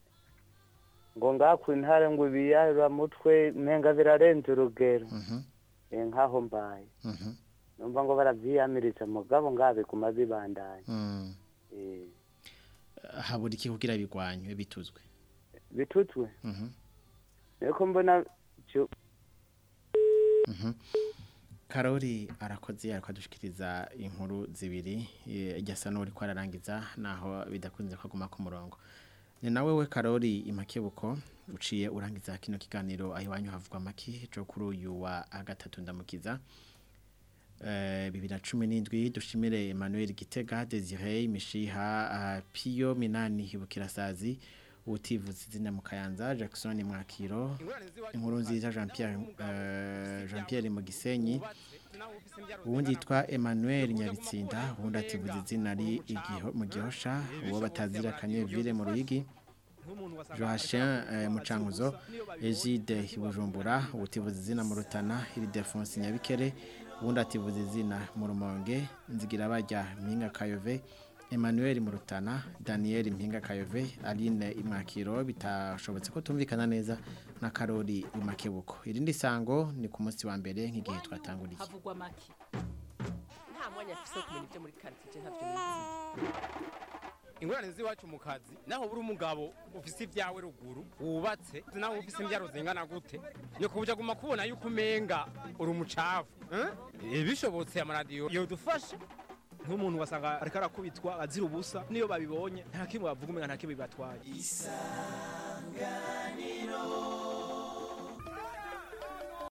[SPEAKER 9] ngo ngakwa intare ngo ibiyarura mutwe menga birarenze urugero
[SPEAKER 6] Mhm.
[SPEAKER 9] eh nkaho mbaye
[SPEAKER 6] Mhm.
[SPEAKER 9] numva ngo baravyiyamiriza mugabo ngabiguma bibandanya
[SPEAKER 6] Mm.
[SPEAKER 9] eh
[SPEAKER 6] habura iki kugira bigwanywe bituzwe
[SPEAKER 9] bitutwe
[SPEAKER 6] Mhm.
[SPEAKER 9] niko mbona cyo
[SPEAKER 6] Mhm. Karori arakoze arakadushikiriza inkuru zibiri eh, ijyasa n'uri ko ararangiza naho bidakunze ko aguma ku murongo ni nawe we Karori imakebuko uciye urangiza kino kiganiro aho iwanyu havugwa amaki cyo kuri uyu wa gatatu ndamukiza eh, bibiri na cumi n'indwi dushimire Emmanuel Gitega Desire Mishiha ah, Pio Minani Hibukirasazi utivuze izina mu Kayanza Jackson Mwakiro inkuru nziza Jean Pierre eh, Jean Pierre mu Gisenyi uwundi yitwa Emmanuel Nyabitsinda uwundi ativuze izina ari igiho mu gihosha uwo batazira Kanyevire mu Ruyigi Joachim eh, Mucanguzo Egide Bujumbura utivuze izina mu Rutana Ildefonse Nyabikere uwundi ativuze izina mu Rumonge Nzigira bajya Mpinga Kayove Emmanuel Murutana, Daniel Mpinga Kayove, Aline Imwakiro bitashobotse ko tumvikana neza na Karori Imakebuko. Irindi sango ni ku munsi wa mbere nk'igihe twatanguriye.
[SPEAKER 11] havugwa make nta mwanya afise wo kumenya ibyo muri karitsiye ntavyo nizi
[SPEAKER 23] ingorane z'iwacu mu kazi naho buri umugabo ufise ibyawe ruguru wubatse naho ufise imbyaro zingana gute ni kubuja guma kubona yuko umenga uri umucafu eh? Eh, bishobotse amaradiyo yodufasha
[SPEAKER 24] nk'umuntu wasanga ariko arakubitwa azira ubusa niyo babibonye nta kimwe bavuga umenga nta kimwe bibatwaye
[SPEAKER 17] isanganiro